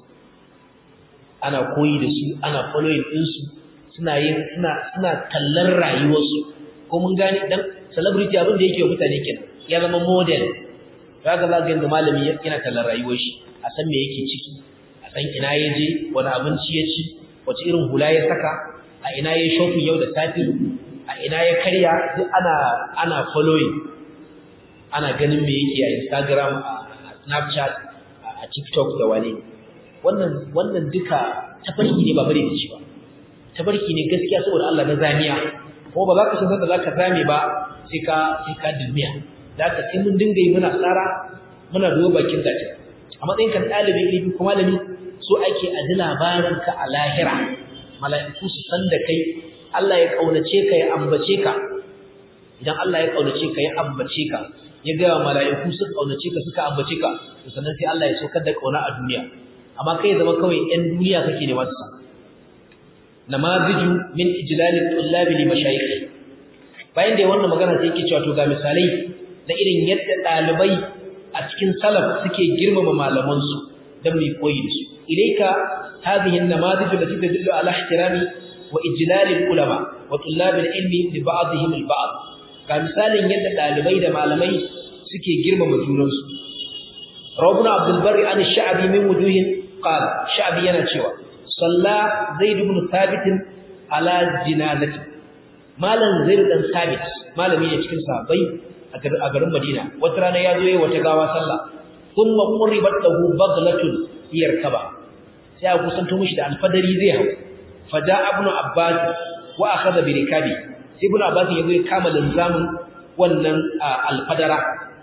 ana koyi da su ana following ɗinsu suna yin suna suna tallar rayuwarsu ko mun gane dan celebrity abin da yake wa mutane kenan ya zama model kaga za ga yanda malami yana tallar rayuwar shi a san me yake ciki a san ina ya je wani abinci ya ci wace irin hula ya saka a ina ya shopping yau da safi a ina ya karya duk ana ana following ana ganin me yake a Instagram a Snapchat a TikTok da wani wannan wannan duka tafarki ne ba bare da shi ba tafarki ne gaskiya saboda Allah na zamiya ko ba za ka san da za ka zame ba sai ka sai ka dilmiya za ka sai mun dinga yi muna tsara muna duba bakin gaci a matsayin kan ɗalibin ilimi ko malami so ake a ji labarin ka a lahira mala'iku su san da kai Allah ya kaunace ka ya ambace ka idan Allah ya kaunace ka ya ambace ka ya ga mala'iku su kaunace ka suka ambace ka to sannan sai Allah ya saukar da kauna a duniya amma kai zama kawai ɗan duniya kake ne masu san namaziju min ijlalil tullabi li mashayikh bayan da wannan magana sai yake cewa to ga misalai na irin yadda dalibai a cikin salaf suke girmama malaman su dan mai koyi da su ilaika hadhihi an-namazij allati tadullu ala ihtirami wa ijlalil ulama wa tullabil ilmi li ba'dihim al-ba'd ga misalin yadda dalibai da malamai suke girmama junansu rawbuna abdul barri an ash-sha'bi min wujuhin qala sha'bi yana cewa salla zaid ibn thabit ala jinazati malam zaid dan thabit malami ne cikin sahabbai a garin madina wata rana ya zo yayin wata gawa sallah thumma qurribat lahu baghlatun yarkaba sai a kusanto mishi da alfadari zai hau faja ibn abbas wa akhadha bi rikabi sai ibn abbas ya zo ya kama linzamin wannan alfadara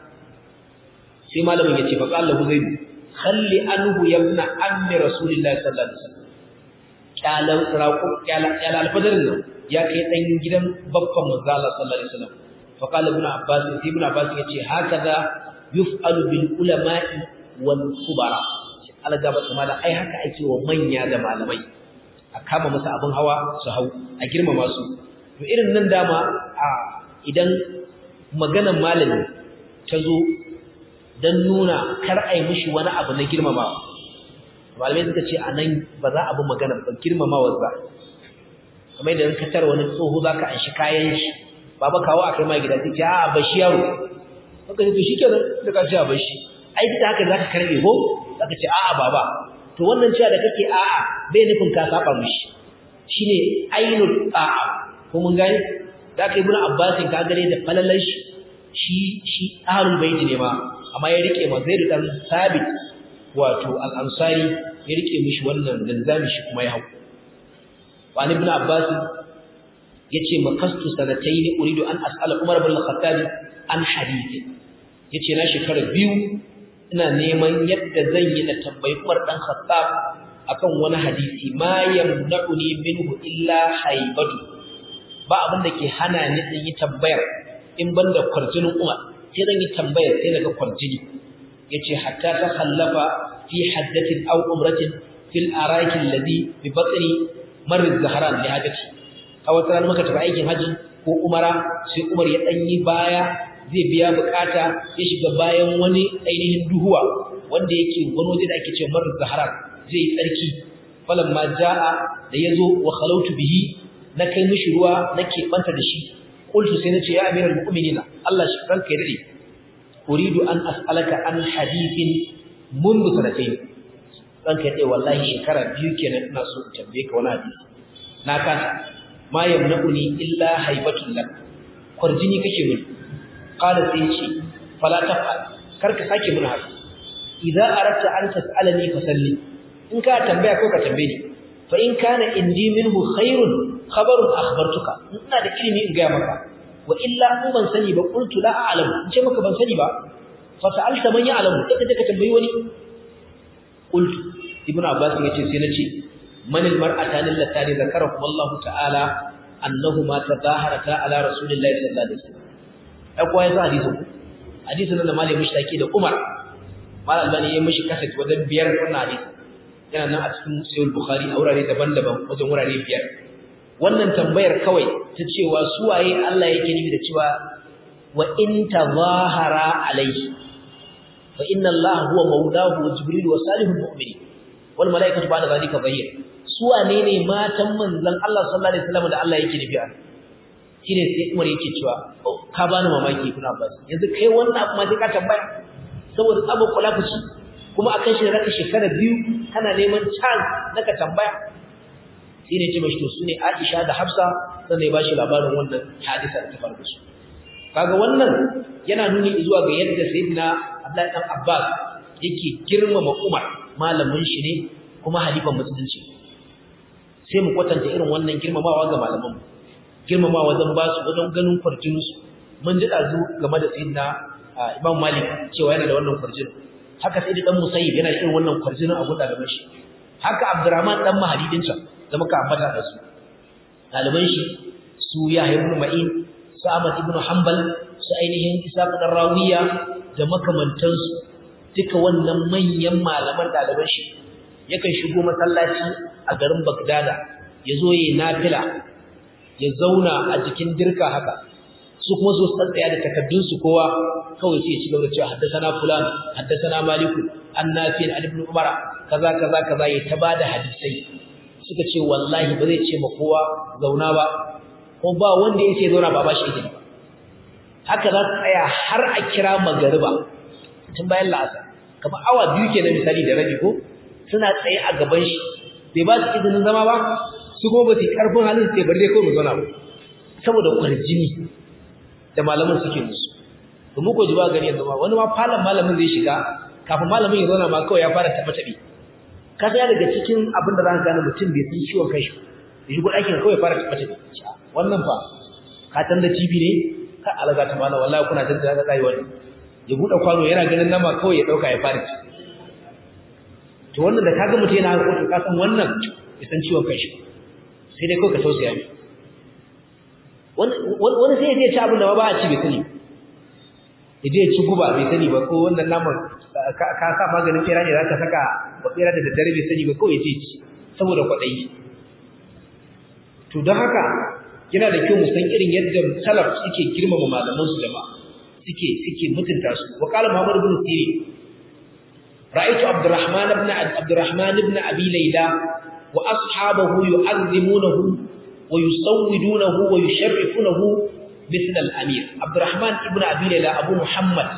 sai malamin ya ce fa qala lahu zaid khalli anhu yabna ammi rasulillahi sallallahu alaihi wasallam kyalan raƙo kyalan alfadarin nan ya kai dan gidan babban manzo Allah sallallahu alaihi wasallam fa qala ibn abbas sai ibn abbas yace hakaza yuf'alu bil ulama'i wal kubara Allah gaba kuma da ai haka ake wa manya da malamai a kama musu abin hawa su hau a girmama su to irin nan dama a idan maganar malami ta zo dan nuna kar ai mishi wani abu na girmamawa malamai suka ce a nan ba za a bi magana ba girmamawa ba kamar idan ka tara wani tsoho za ka anshi kayan shi baba kawo a kai ma gida sai ce a ba shi yaro haka ne to shi kenan da ka ce a ba shi ai duk da haka za ka karɓe ko za ka ce a'a baba to wannan cewa da kake a'a bai nufin ka saba mishi shine ainul a'a ko mun gani da ka ibnu abbasin ka gare da falalan shi shi shi ahlul bait ne ma amma ya rike ma zai dan sabit wato al-ansari ya rike mishi wannan linzami shi kuma ya hau wani ibn abbas yace makastu sanatayn uridu an as'ala umar ibn al-khattab an hadith yace na shekara biyu ina neman yadda zan yi na tambayi umar dan khattab akan wani hadisi ma yamna'uni minhu illa haibatu ba abin da ke hana ni in yi tambayar in banda kwarjinin umar sai zan yi tambayar sai naga kwarjini yace hatta ta khallafa fi haddatin aw umratin fil araki alladhi bi batni mar az-zahran li hajati a wata ran muka tafi aikin haji ko umara sai umar ya danyi baya zai biya bukata ya shiga bayan wani ainihin duhuwa wanda yake wani waje da ake cewa mar az-zahran zai yi tsarki falamma jaa da yazo wa khalautu bihi na kai mishi ruwa nake banta da shi qultu sai nace ya amiral mu'minina Allah shi ranka ya dade uridu an as'alaka an hadithin mundu sanatayn ranka ya dade wallahi shekara biyu kenan ina so in tambaye ka wani hadisi na kasa ma yamna'uni illa haibatul lak kwarjini kake mun qala sai ce fala taf'al karka sake mun haka idza aradta an tas'alani fasalli in ka tambaya ko ka tambaye ni fa in kana indi minhu khairun khabarun akhbartuka ina da ilimi in ga maka wa illa in ban sani ba qultu la a'lamu in ce maka ban sani ba fa sa'alta man ya'lamu sai ka tambayi wani qultu ibnu abbas yace sai nace man al mar'atan allati zakarahu Allah ta'ala annahuma tadaharata ala rasulillahi sallallahu alaihi wasallam ai ko yanzu hadisin hadisin nan malai mushtaki da Umar mal albani ya mishi kasat wajen biyar wannan hadisi yana nan a cikin sahih bukhari a wurare daban-daban wajen wurare biyar wannan tambayar kawai ta cewa suwaye Allah yake nufi da cewa wa in tazahara alayhi fa inna Allah huwa mawlahu wa jibril wa salihul mu'minin wal malaikatu ba'da zalika zahir suwane ne matan manzon Allah sallallahu alaihi wasallam da Allah yake nufi a shine sai Umar yake cewa ka bani mamaki kuna ba yanzu kai wannan abu ma sai ka tambaya saboda tsabo kula fushi kuma akan shi raka shekara biyu kana neman chance naka tambaya shine ce mashi to sune Aisha da Hafsa sannan ya bashi labarin wannan hadisa da ta faru su kaga wannan yana nuni zuwa ga yadda sayyidina Abdullahi dan Abbas yake girmama Umar malamin shi ne kuma halifan musulunci sai mu kwatanta irin wannan girmamawa ga malaman mu girmamawa wajen ba su wajen ganin kwarjinin su mun ji dazu game da sayyidina Imam Malik cewa yana da wannan kwarjinin haka sai dan Musayyib yana da irin wannan kwarjinin a gunda gaban shi haka Abdurrahman dan Mahadidin sa da muka ambata da su ɗaliban shi su Yahya ibn Ma'in su Ahmad ibn Hanbal su ainihin Isa ibn Rawiya da makamantansu duka wannan manyan malaman ɗaliban shi yakan shigo masallaci a garin Bagdada ya zo yi nafila ya zauna a jikin dirka haka su kuma su tsaya da takaddun su kowa kawai sai ya ci gaba da cewa haddathana fulan haddathana maliku an nafi an ibn umara kaza kaza kaza ya ta bada hadisai suka ce wallahi ba zai ce ma kowa zauna ba ko ba wanda ya ce zauna ba ba shi izini haka za su tsaya har a kira magariba tun bayan la'asar kamar awa biyu kenan misali da rabi ko suna tsaye a gaban shi bai ba su izinin zama ba su kuma ba su karfin halin sai bari dai kawai mu zauna ba saboda kwarjini da malamin suke musu to mu ko ji ba gani yanzu ma wani ma falon malamin zai shiga kafin malamin ya zauna ma kawai ya fara taɓa taɓe ka ga daga cikin abin da za ka gane mutum bai san ciwon kai shi ya shigo ɗakin kawai fara taɓa taɓe wannan fa ka tan da TV ne ka alaga ta malam wallahi kuna jin da rayuwa ne ya buɗe kwano yana ganin nama kawai ya ɗauka ya fara ci to wannan da kaga mutum yana harkokin ka san wannan ya san ciwon kai shi sai dai kawai ka tausaya mai wani sai ya je ci abin da ba a ci bai sani ya je ci guba bai sani ba ko wannan naman ka sa maganin fera ne za ka saka ba fera da daddare bai sani ba kawai ya je ci saboda kwaɗayi to don haka yana da kyau mu san irin yadda salaf suke girmama malaman su jama'a suke suke mutunta su wa qala muhammad ibn sirin ra'aytu abdurrahman ibn abdurrahman ibn abi layla wa ashabahu yu'azzimunahu ويسودونه ويشرفونه مثل الأمير عبد الرحمن ابن أبي ليلى أبو محمد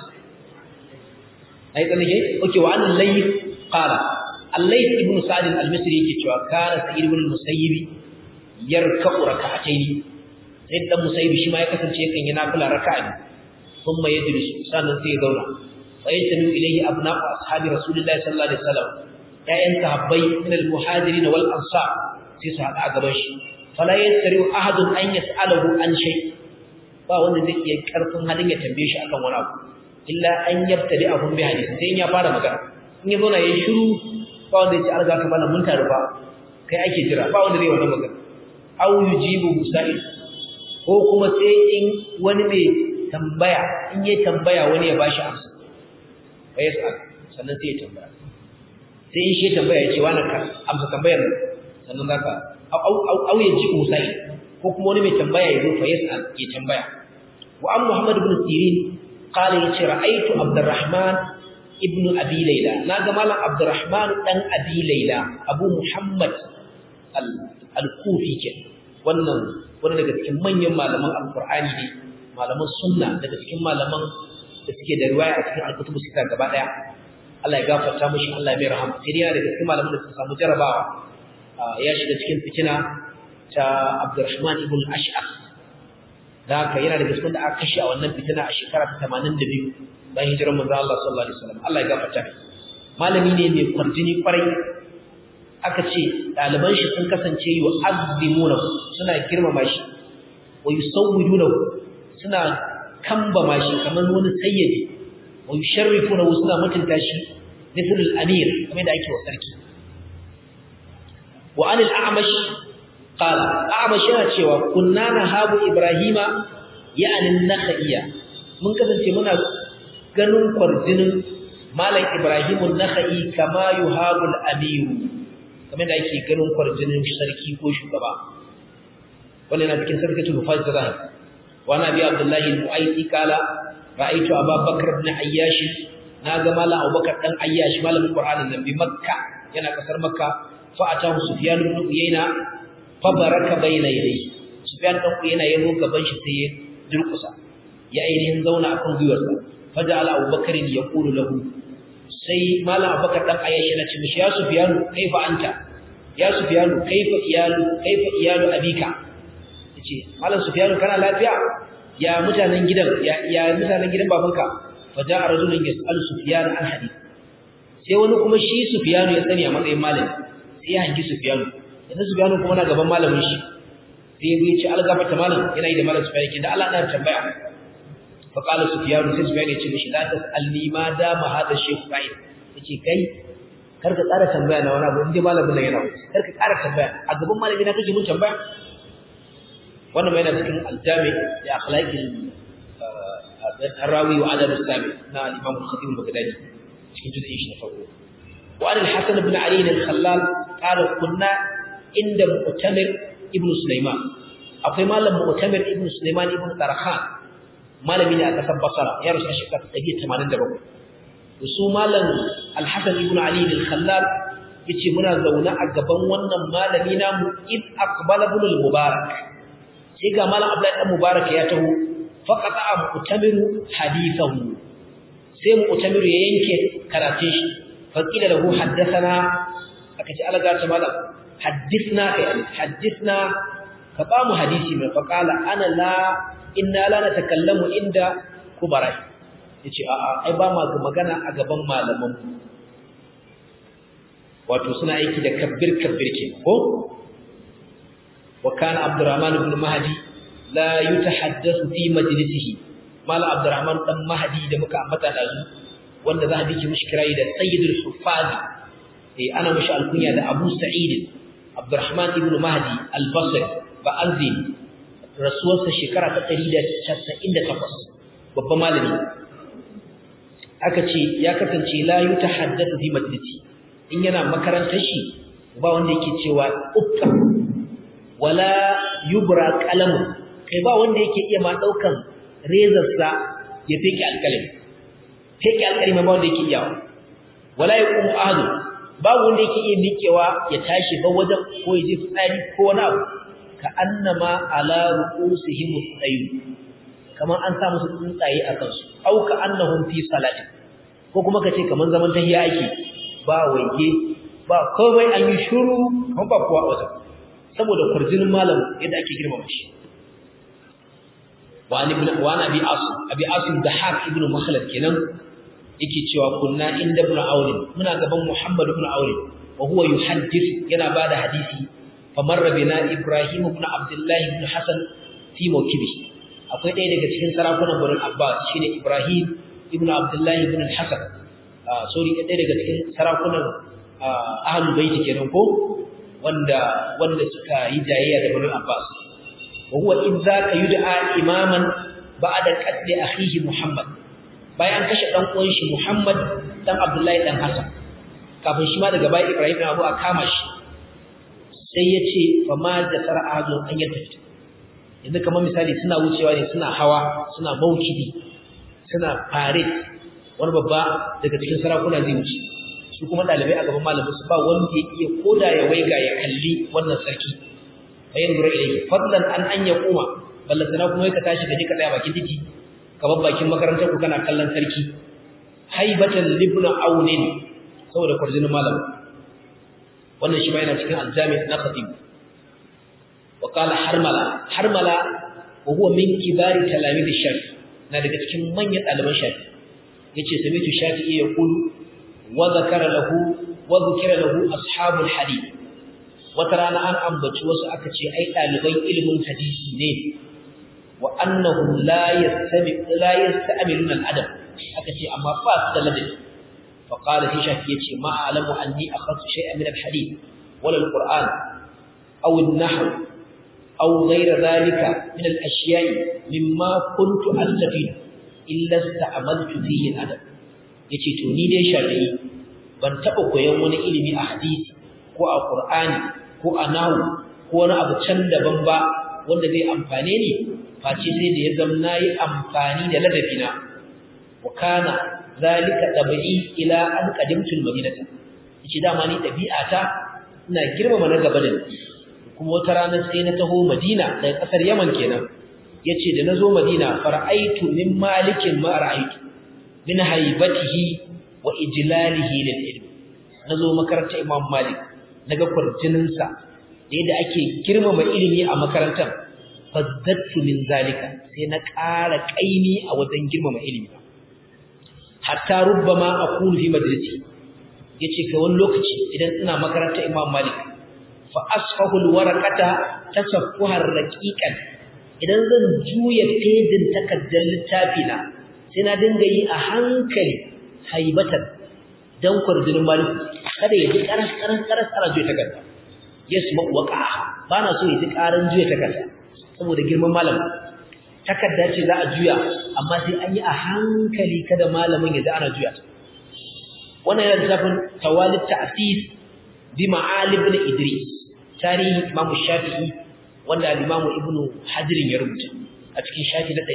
أيضا نجي أوكي وعن الليث قال الليث ابن سعد المصري كتوى كان سعيد بن المسيب يركع ركعتين سيد بن المسيب شما يكسر شيئا ينافل ركعين ثم يجلس سانا سيدونا فيجتمع إليه أبناء أصحاب رسول الله صلى الله عليه وسلم يا أنت هبي من المهاجرين والأنصار سيسا أقبش fala yastariu ahadun an yas'alahu an shay ba wanda zai iya karfin halin ya tambaye shi akan wani abu illa an yabtadi ahun bi hadisi sai ya fara magana in ya zo na yayin shiru ba wanda ya ce arga ka bana mun taru ba kai ake jira ba wanda zai wannan magana aw yujibu musa'il ko kuma sai in wani mai tambaya in ya tambaya wani ya bashi amsa fa yas'al sannan sai ya tambaya sai in shi tambaya ya ce wani ka amsa tambayar sannan zaka au ya ji musai ko kuma wani mai tambaya ya zo fa yas'al ya tambaya wa an muhammad ibn sirin qala yace ra'aytu abdurrahman ibn abi layla naga malam abdurrahman dan abi layla abu muhammad al-kufi ke wannan wani daga cikin manyan malaman alqur'ani ne malaman sunna daga cikin malaman da suke da riwaya a cikin al-kutubu sita gaba daya Allah ya gafarta mishi Allah ya mai rahama sai dai daga cikin malaman da suka samu jarabawa ya shiga cikin fitina ta Abdurrahman ibn Ash'ab da haka yana daga cikin da aka kashe a wannan fitina a shekara ta 82 bayan hijirar manzo Allah sallallahu alaihi wasallam Allah ya gafarta mai malami ne mai kwarjini kwarai aka ce ɗaliban shi sun kasance yi wa azimuna suna girmama shi wa yusawwiduna suna kambama shi kamar wani sayyidi wa yusharrifuna suna mutunta shi mithl al-amir kamar da ake wa sarki wa anil a'mash qala a'mash yana cewa kunna nahabu ibrahima ya'ni nakhaiya mun kasance muna ganin kwarjinin malam ibrahimun nakhai kama yuhabu al-amir kamar da ake ganin kwarjinin sarki ko shugaba wannan yana cikin sarkatul mufaz zahir wa nabi abdullahi al-mu'ayti qala ra'aytu abubakar ibn ayyash na ga malam abubakar dan ayyash malamin qur'anin nan bi makka yana kasar makka fa atahu sufyan ibn uyayna fa baraka bayna yadayhi sufyan dan uyayna ya zo gaban shi sai ya durkusa ya ainihin zauna akan gwiwarsa fa ja'ala abubakar yaqulu lahu sai malam abubakar dan ayyash yana ce mishi ya sufyan kaifa anta ya sufyan kaifa iyalu kaifa iyalu abika yace malam sufyan kana lafiya ya mutanen gidan ya ya mutanen gidan babanka fa ja'a rajulun yas'alu sufyan an hadith sai wani kuma shi sufyan ya sani a matsayin malami sai ya hangi sufyan yanzu sufyan kuma na gaban malamin shi sai ya ce algafata malam yana yi da malam sufyan kin da Allah na tambaya fa qala sufyan sai sufyan ya ce mishi la tas'alni ma da ma hada shaykh fa'il yace kai kar ka ƙara tambaya na wani abu inda malamin nan yana wuce kar ka ƙara tambaya a gaban malami na kake mun tambaya wannan mai na cikin aljami da akhlaqil الراوي وعدم السامع نا الإمام الخطيب البغدادي cikin juz'in shi na farko wa an al-hasan ibn ali al-khallal qala kunna inda mu'tamir ibn sulaiman akwai malam mu'tamir ibn sulaiman ibn tarkhan malami ne a kasar basra ya rusa shekara 187 su malam al-hasan ibn ali al-khallal yace muna zauna a gaban wannan malami namu id aqbala ibn al-mubarak sai ga malam abdullahi dan mubarak ya taho faqata mu'tamiru hadithahu sai mu'tamiru ya yanke karatun shi faqila lahu haddathana aka ce alaga ta malam hadithna kai hadithna ka ba mu hadisi mai faqala ana la inna la natakallamu inda kubara yace a a ai ba ma magana a gaban malaman wato suna aiki da kabbir kabbir ke ko wa kana abdurrahman ibn mahdi la yutahaddathu fi majlisihi mala abdurrahman dan mahdi da muka ambata da su wanda za a bi mishi kirai da sayyidul huffaz eh ana mishi alkunya da abu sa'id abdurrahman ibn mahdi al-basri ba anzi rasuwarsa shekara ta 198 babban malami aka ce ya kasance la yutahaddathu fi majlisi in yana makarantar shi ba wanda yake cewa uffa wala yubra qalamu kai ba wanda yake iya ma daukan rezarsa ya feke alkalami feke alkalami ba wanda yake iya wala yaqum ahadu ba wanda yake iya mikewa ya tashi ba wajen ko ya je fitsari ko wani abu ka annama ala ru'usihim tsayu kamar an sa musu tsuntsaye a kansu au ka annahum fi salati ko kuma kace kaman zaman tahiya ake ba waje ba komai an yi shiru kan ba kuwa wajen saboda kurjinin malam yadda ake girmama shi wani ibn wani abi asim abi asim da har ibn makhlad kenan yake cewa kunna inda ibn aure muna gaban muhammad ibn aure wa huwa yuhaddith yana bada hadisi famarra bina ibrahim ibn abdullah ibn hasan fi mawkibi akwai ɗaya daga cikin sarakunan bani abbas shine ibrahim ibn abdullah ibn hasan sorry ɗaya daga cikin sarakunan ahlul bait kenan ko wanda wanda suka yi jayayya da bani abbas وهو إذ ذاك يدعى إماما بعد قتل أخيه محمد bayan kashe dan uwan shi Muhammad dan Abdullahi dan Hassan kafin shi ma daga bayan Ibrahim Abu a kama shi sai yace fa ma da sar'adu an yadda yanzu kamar misali suna wucewa ne suna hawa suna maukidi suna parade wani babba daga cikin sarakuna zai wuce su kuma dalibai a gaban malamin su ba wanda ya iya koda ya waiga ya kalli wannan sarki fayin dura ilayhi fadlan an an yaquma ballatana kuma ka tashi kaje ka tsaya bakin titi ka bar bakin makarantar ku kana kallon sarki haibatan libna aunin saboda kurjinin malam wannan shi ma yana cikin aljami na khatib wa qala harmala harmala wa huwa min kibari talamid shafi na daga cikin manyan ɗaliban shafi yace samitu shafi'i yaqulu wa zakara lahu wa dhukira lahu ashabul hadith wata rana an ambaci wasu aka ce ai ɗaliban ilimin hadisi ne wa annahum la yastami la yasta'miluna al-adab aka ce amma ba su da ladabi fa qala fi shaki yace ma a'lamu anni akhadtu shay'an min al-hadith wala al-qur'an aw an-nahw aw ghayra dhalika min al-ashya'i mimma kuntu astafid illa ista'maltu fihi al-adab yace to ni dai shafi'i ban taba koyon wani ilimi a hadisi ko a qur'ani ko a nahu ko wani abu can daban ba wanda zai amfane ni face sai da ya zama nayi amfani da ladabina wa kana zalika tabi'i ila an qadimtu almadinata yace dama ni dabi'ata ina girmama na gaba da ni kuma wata rana sai na taho Madina daga kasar Yaman kenan yace da nazo Madina fara'aitu min malikin ma ra'aitu min haibatihi wa ijlalihi lil ilm nazo makarantar Imam Malik naga kwarjininsa da yadda ake girmama ilimi a makarantar fazzattu min zalika sai na ƙara ƙaimi a wajen girmama ilimi hatta rubbama aqulu fi majalisi yace kai wani lokaci idan ina makarantar Imam Malik fa asfahu alwaraqata tasaffuhar raqiqan idan zan juya pejin takaddar littafi na sai na dinga yi a hankali haibatan dan kwarjinin Malik kada ya ji karas karas karas ara juya takarda yasma waqa bana so ya ji karan juya takarda saboda girman malam takarda ce za a juya amma sai an yi a hankali kada malamin ya ji ana juya ta wannan yana littafin tawalid ta'sis bi ma'alib ibn idris tarihi imam shafi'i wanda al-imam ibn hajar ya rubuta a cikin shafi na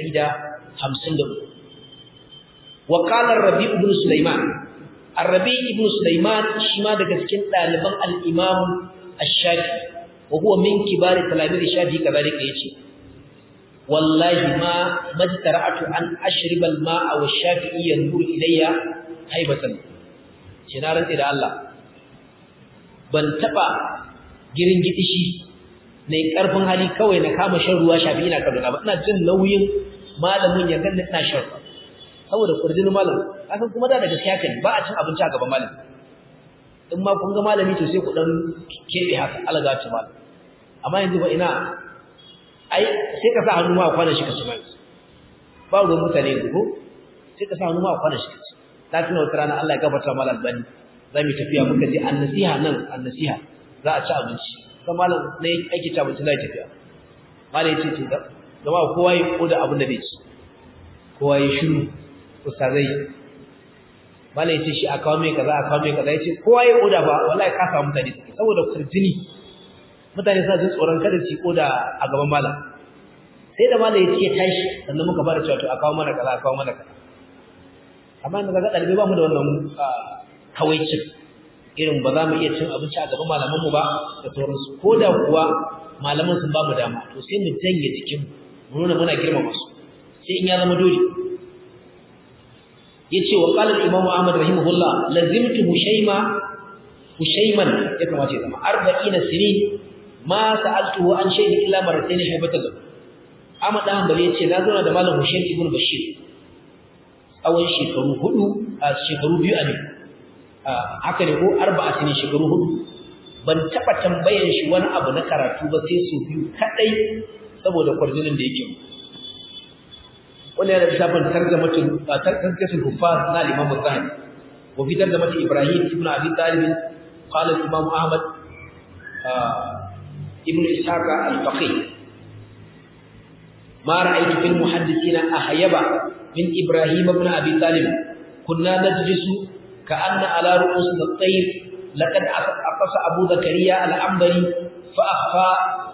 153 wa qala ar-rabi ibn sulaiman ar-rabi ibn sulaiman shi ma daga cikin daliban al-imam ash-shafi'i wa huwa min kibar talamiz shafi'i kadalika yace wallahi ma majtara'atu an ashriba al-ma'a wa shafi'i yanzuru ilayya haibatan ce na rantsi da Allah ban taba girin gidishi ne karfin hali kawai na kama shan ruwa shafi ina kaduna ba ina jin nauyin malamin ya ganni ina shan ruwa saboda kurjin malam kasan kuma da gaskiya kai ba a cin abinci a gaban malami in ma kun ga malami to sai ku dan kebe haka alaga ta malam amma yanzu ba ina ai sai ka sa hannu ma kwana shi ka ci mai ba ruwan mutane ko sai ka sa hannu ma kwana shi ka ci na tuna wata rana Allah ya gafarta malam bani za mu tafiya muka je annasiha nan annasiha za a ci abinci sai malam ne ake ci abinci zai tafiya malam ya ce to gama kowa ya koda abin da bai ci kowa ya shiru ustazai malam ya ce shi a kawo mai kaza a kawo mai kaza ya ce kowa ya koda ba wallahi ka samu mutane saboda kurjini mutane suna jin tsoron kada su koda a gaban malam sai da malam ya ce tashi sannan muka fara cewa to a kawo mana kaza a kawo mana kaza amma inda kaga dalibai ba mu da wannan kawaicin irin ba za mu iya cin abinci a gaban malaman mu ba da sauransu ko da kuwa malaman sun ba mu dama to sai mu janye jikin mu nuna muna girmama su sai in ya zama dole yace wa qala al-imam Ahmad rahimahullah lazimtu hushayma hushayman ya kamata ya zama 40 sinin ma sa'altuhu an shay'in illa marratayn haybatan Ahmad dan Hanbali yace na zauna da malam Hushaym ibn Bashir tsawon shekaru hudu a shekaru biyu a ne haka ne ko arba'a ne shekaru hudu ban taba tambayan shi wani abu na karatu ba sai su biyu kadai saboda kwarjinin da yake wannan yana shafin tarjamatul tarjamatul kuffar na Imam Zahabi wa fi tarjamatul Ibrahim ibn Abi Talib qala Imam Ahmad ibn Ishaq al-Faqih ما رأيت في المحدثين أحيبا من إبراهيم بن أبي طالب كنا نجلس كأن على رؤوسنا الطير لقد عطس أبو زكريا العنبري فأخفى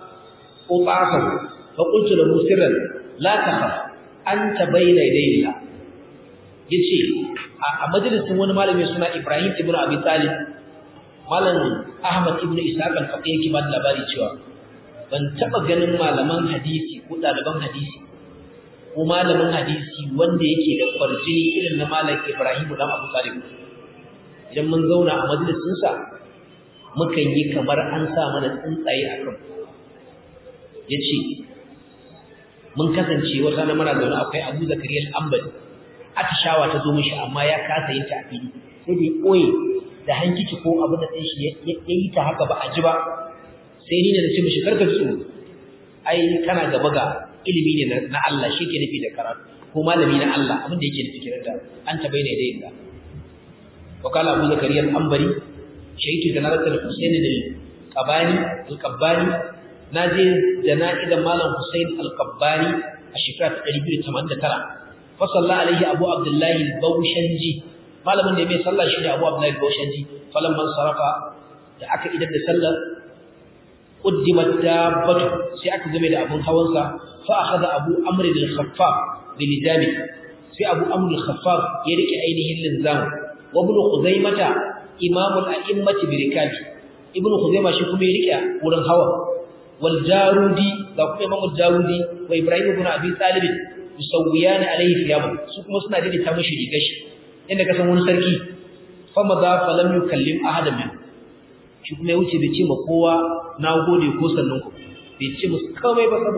قطعه فقلت له سرا لا تخف أنت بين يدي الله yace a majalisin wani malami suna Ibrahim ibn Abi Talib malam Ahmad ibn Ishaq al-Faqih yake ba labari cewa ban taba ganin malaman hadisi ko ɗaliban hadisi ko malamin hadisi wanda yake da kwarjini irin na malam Ibrahim dan Abu Talib idan mun zauna a majalisin sa mukan yi kamar an sa mana tsuntsaye a kan yace mun kasance wata na mara zaune akwai Abu Zakariya al-Ambali atishawa ta zo mishi amma ya kasa yin ta a fili sai da ya koye da hankici ko abin da ɗin shi ya yi ta haka ba a ji ba sai ni ne na ce mishi karka tsoro ai kana gaba ga ilimi ne na Allah shi ke nufi da karatu ko malami na Allah abin da yake nufi kiran da an ta bayyana da yinda wa kala Abu Zakariya al-Ambari shaytu janaratul Husayn al-Qabani al-Qabbani naje jana'idan malam Husayn al-Qabbani a shekara ta 289 fa salla alaihi Abu Abdullah al-Bawshanji malamin da mai sallah shi ne Abu Abdullah al-Bawshanji falamman sarafa da aka idan da sallar quddimat dabbatu sai aka game da abun hawansa fa akhadha abu amr al-khaffaf bi nizami sai abu amr al-khaffaf ya rike ainihin linzam wa ibn khuzaimata imam al-a'immati bi rikabi ibn khuzaimah shi kuma ya rike wurin hawa wal jarudi da kuma imam al-jarudi wa ibrahim ibn abi talib yusawiyan alayhi thiyabu su kuma suna daidaita mishi rigar shi inda ka san wani sarki fa madha falam yukallim ahadan min shi kuma ya wuce bai ce ma kowa na gode ko sannan ku bai ce musu kawai ba saboda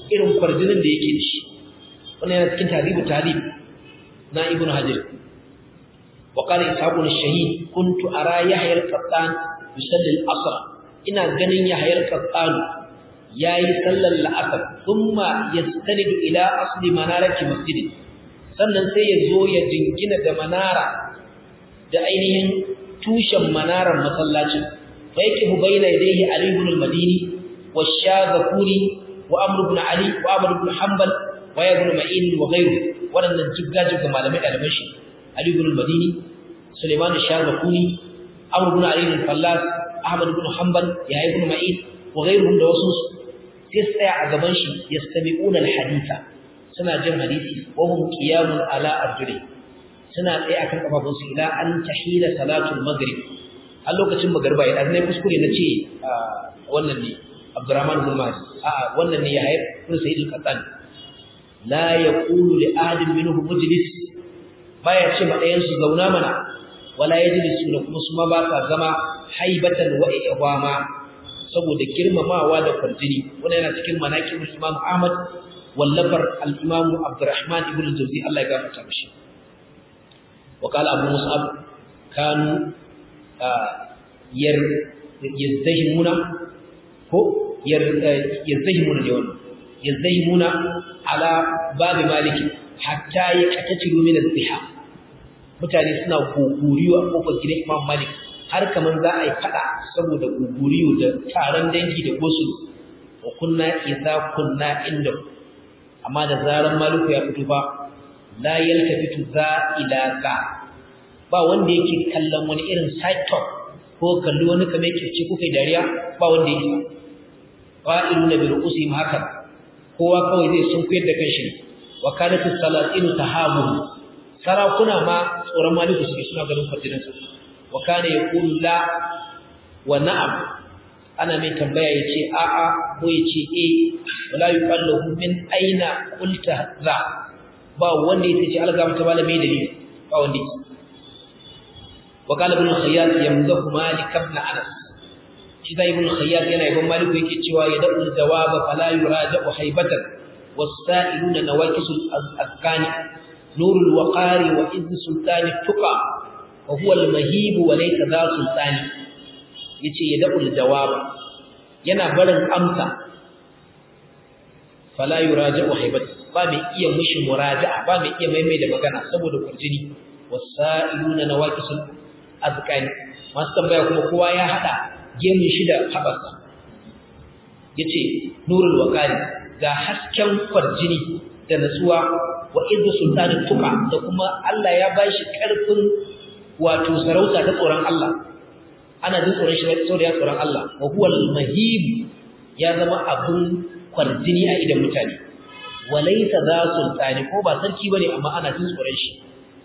irin kwarjinin da yake shi wannan yana cikin tarihi talib na ibnu hajar wa qala ishaqun ash-shahid kuntu ara yahya al-qattan yusalli al-asr ina ganin yahya al-qattan yayi sallar al-asr thumma yastanidu ila asli manarati masjid sannan sai ya zo ya jingina da manara da ainihin tushen manarar masallacin fa yakibu bayna yadayhi ali ibn al-madini wa shazakuri wa amr ibn ali wa amr ibn hanbal wa ibn ma'in wa ghayru wadannan jigga-jigga malamai daliban shi ali ibn al-madini sulaiman shazakuri amr ibn ali al-fallas ahmad ibn hanbal ya ibn ma'in wa ghayruhum da wasu sai tsaya a gaban shi yastami'una al-haditha suna jin hadisi wa hum qiyamun ala arjuli suna tsaye akan kafafunsu ila an tahila salatul maghrib a lokacin magriba ya dan kuskure na ce wannan ne Abdurrahman bin Mahdi a wannan ne ya hayar kun Sayyid al-Qattan la yaqulu li ahadin minhum mujlis baya ce ma ɗayan su zauna mana wala yajlisu da kuma su ma ba sa zama haibatan wa iqama saboda girmamawa da farjini wannan yana cikin manaqibul Imam Ahmad wallafar al-Imam Abdurrahman ibn al-Jawzi Allah ya gafarta mishi وقال أبو مصعب كانوا ير يزدهمون هو ير يزدهمون اليوم يزدهمون على باب مالك حتى يقتتلوا من الزحام mutane suna guguriyo a kofar gidan Imam Malik har kaman za a yi fada saboda guguriyo da taron dangi da gosul wa kunna idza kunna inda amma da zaran Maliku ya fito ba la yaltafitu za ila za ba wanda yake kallon wani irin side talk ko kalli wani kamar kirci ko kai dariya ba wanda yake fa'iluna bi ru'usihim haka kowa kawai zai sun kuyar da kanshi wa kanatu salatinu tahabu sarakuna ma tsoron maliku suke suna ganin fadilan sa wa kana yaqulu la wa na'am ana mai tambaya yace a'a ko yace eh wala yuqallahu min aina qulta za ba wanda yake ce alga mata malami dalili ba wanda yake wa qala ibn khayyat yamdahu malik ibn anas shi da ibn khayyat yana ibn malik yake cewa ya da'u jawab fala yuraja'u haibatan was-sa'iluna nawaqisul azkani nurul waqari wa izz sultani tuqa wa huwa al-mahib wa laysa dha sultani yace ya da'u jawab yana barin amsa fala yuraja'u haibatan ba mai iya mushi muraja'a ba mai iya maimai da magana saboda kurjini wasa'iluna nawaqisul azkani masu tambaya kuma kowa ya hada gemun shi da habarsa yace nurul waqari ga hasken kurjini da natsuwa wa iddu sultanin tuka da kuma Allah ya bashi karfin wato sarauta ta tsoron Allah ana jin tsoron shi saboda ya tsoron Allah wa huwa al-mahib ya zama abun kwarjini a idan mutane walaita za sultani ko ba sarki bane amma ana jin tsoron shi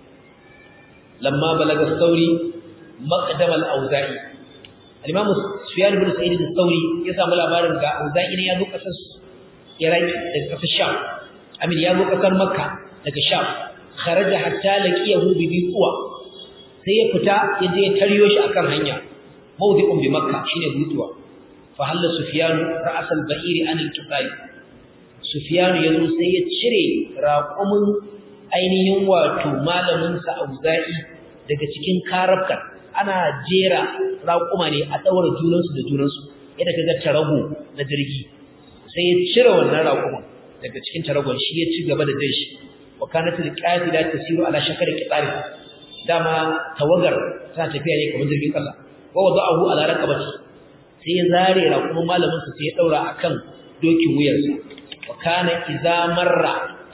lamma balaga sauri maqdam al-auza'i al-imam sufyan ibn sa'id al-thawri ya samu labarin ga auza'i ne ya zo kasar iraki daga kasar sham amin ya zo kasar makka daga sham kharaja hatta laqiyahu bi biqwa sai ya fita ya je taryo shi akan hanya mawdi'un bi makka shine butuwa fa halla sufyan ra'as al-ba'ir an al-qitali Sufiyanu ya zo sai ya cire raƙumin ainihin wato malaminsa Auza'i daga cikin karabkar ana jera raƙuma ne a ɗaura junansu da junansu yadda kaga tarago na jirgi sai ya cire wannan raƙumin daga cikin taragon shi ya ci gaba da jan shi wa kanatul qafila tasiru ala shakar qitari dama tawagar ta tafiya ne kamar jirgin kasa wa wada'ahu ala raqabati sai ya zare raƙumin malaminsa sai ya daura akan dokin wuyarsa وكان إذا مر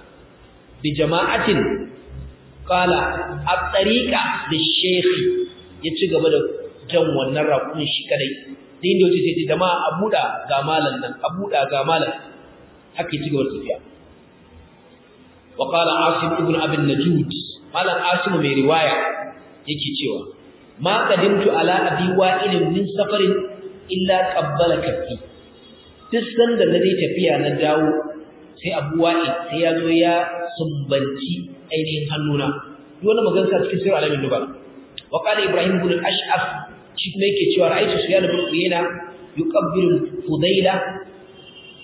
بجماعة قال الطريقة للشيخ yaci gaba da jan wannan rakun shi kadai sai inda yace sai jama'a abuda ga malan nan abuda ga malan haka yaci gaba da tafiya wa qala asim ibn abi najud malan asim mai riwaya yake cewa ma qadimtu ala abi wa'il min safarin illa qabbala kaffi duk sanda na dai tafiya na dawo sai Abu Wa'il sai ya zo ya sumbanci ainihin hannuna duk wani magana sa cikin sirr alamin dubar wa qala Ibrahim ibn al-Ash'af shi kuma yake cewa ra'aytu Sufyan ibn Uyayna yuqabbilu Fudayla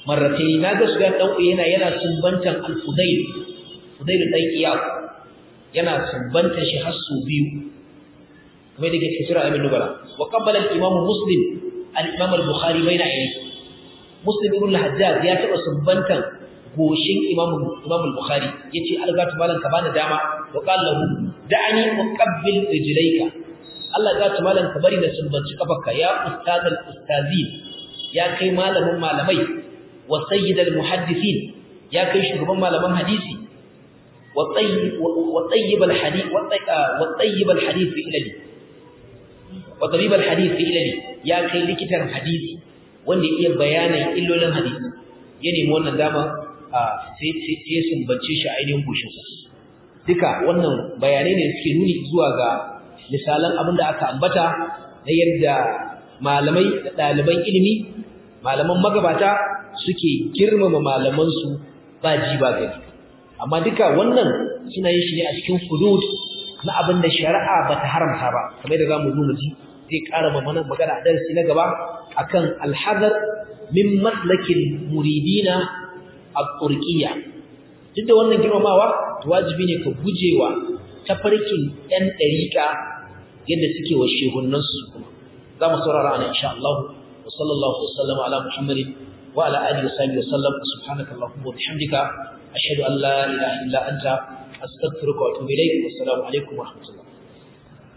marratayn naga su ga dan yana yana sumbantan al-fudayl fudayl dan iyab yana sumbantan shi har su biyu kamar da ke cikin sura ibn nubala wa qabbala al-imam muslim al-imam al-bukhari baina ainihi muslim ibn al-hajjaj ya taba sumbantan goshin imam imam al-bukhari yace algatu malan ka bani dama wa qala lahu da'ani uqabbil rijlayka Allah ga malan ka bari na sumbanci kafarka ya ustaz al-ustazin ya kai malamin malamai wa sayyid al-muhaddithin ya kai shugaban malaman hadisi wa tayyib wa tayyib al-hadith wa tayyib al-hadith fi ilali wa tabib al-hadith fi ilali ya kai likitan hadisi wanda iya bayanin illolin hadisi ya nemi wannan dama sai sai sumbance shi ainihin gushinsa duka wannan bayanai ne suke nuni zuwa ga misalan abin da aka ambata na yadda malamai da ɗaliban ilimi malaman magabata suke girmama malamansu ba ji ba gani amma duka wannan suna yin shi ne a cikin hudud na abin da shari'a ba ta haramta ba kamar da za mu zo mu ji zai ƙara mana magana a darasi na gaba akan alhazar min maslakin muridina al-turqiyya duk da wannan girmamawa to wajibi ne ka gujewa tafarkin ɗan ɗariƙa yadda suke wa shehunansu kuma za mu saurara ana insha Allah wa sallallahu wa sallama ala Muhammadin wa ala alihi wa sahbihi wa sallam subhanaka allahumma wa bihamdika ashhadu an la ilaha illa anta astaghfiruka wa atubu ilayk wa assalamu alaikum wa rahmatullah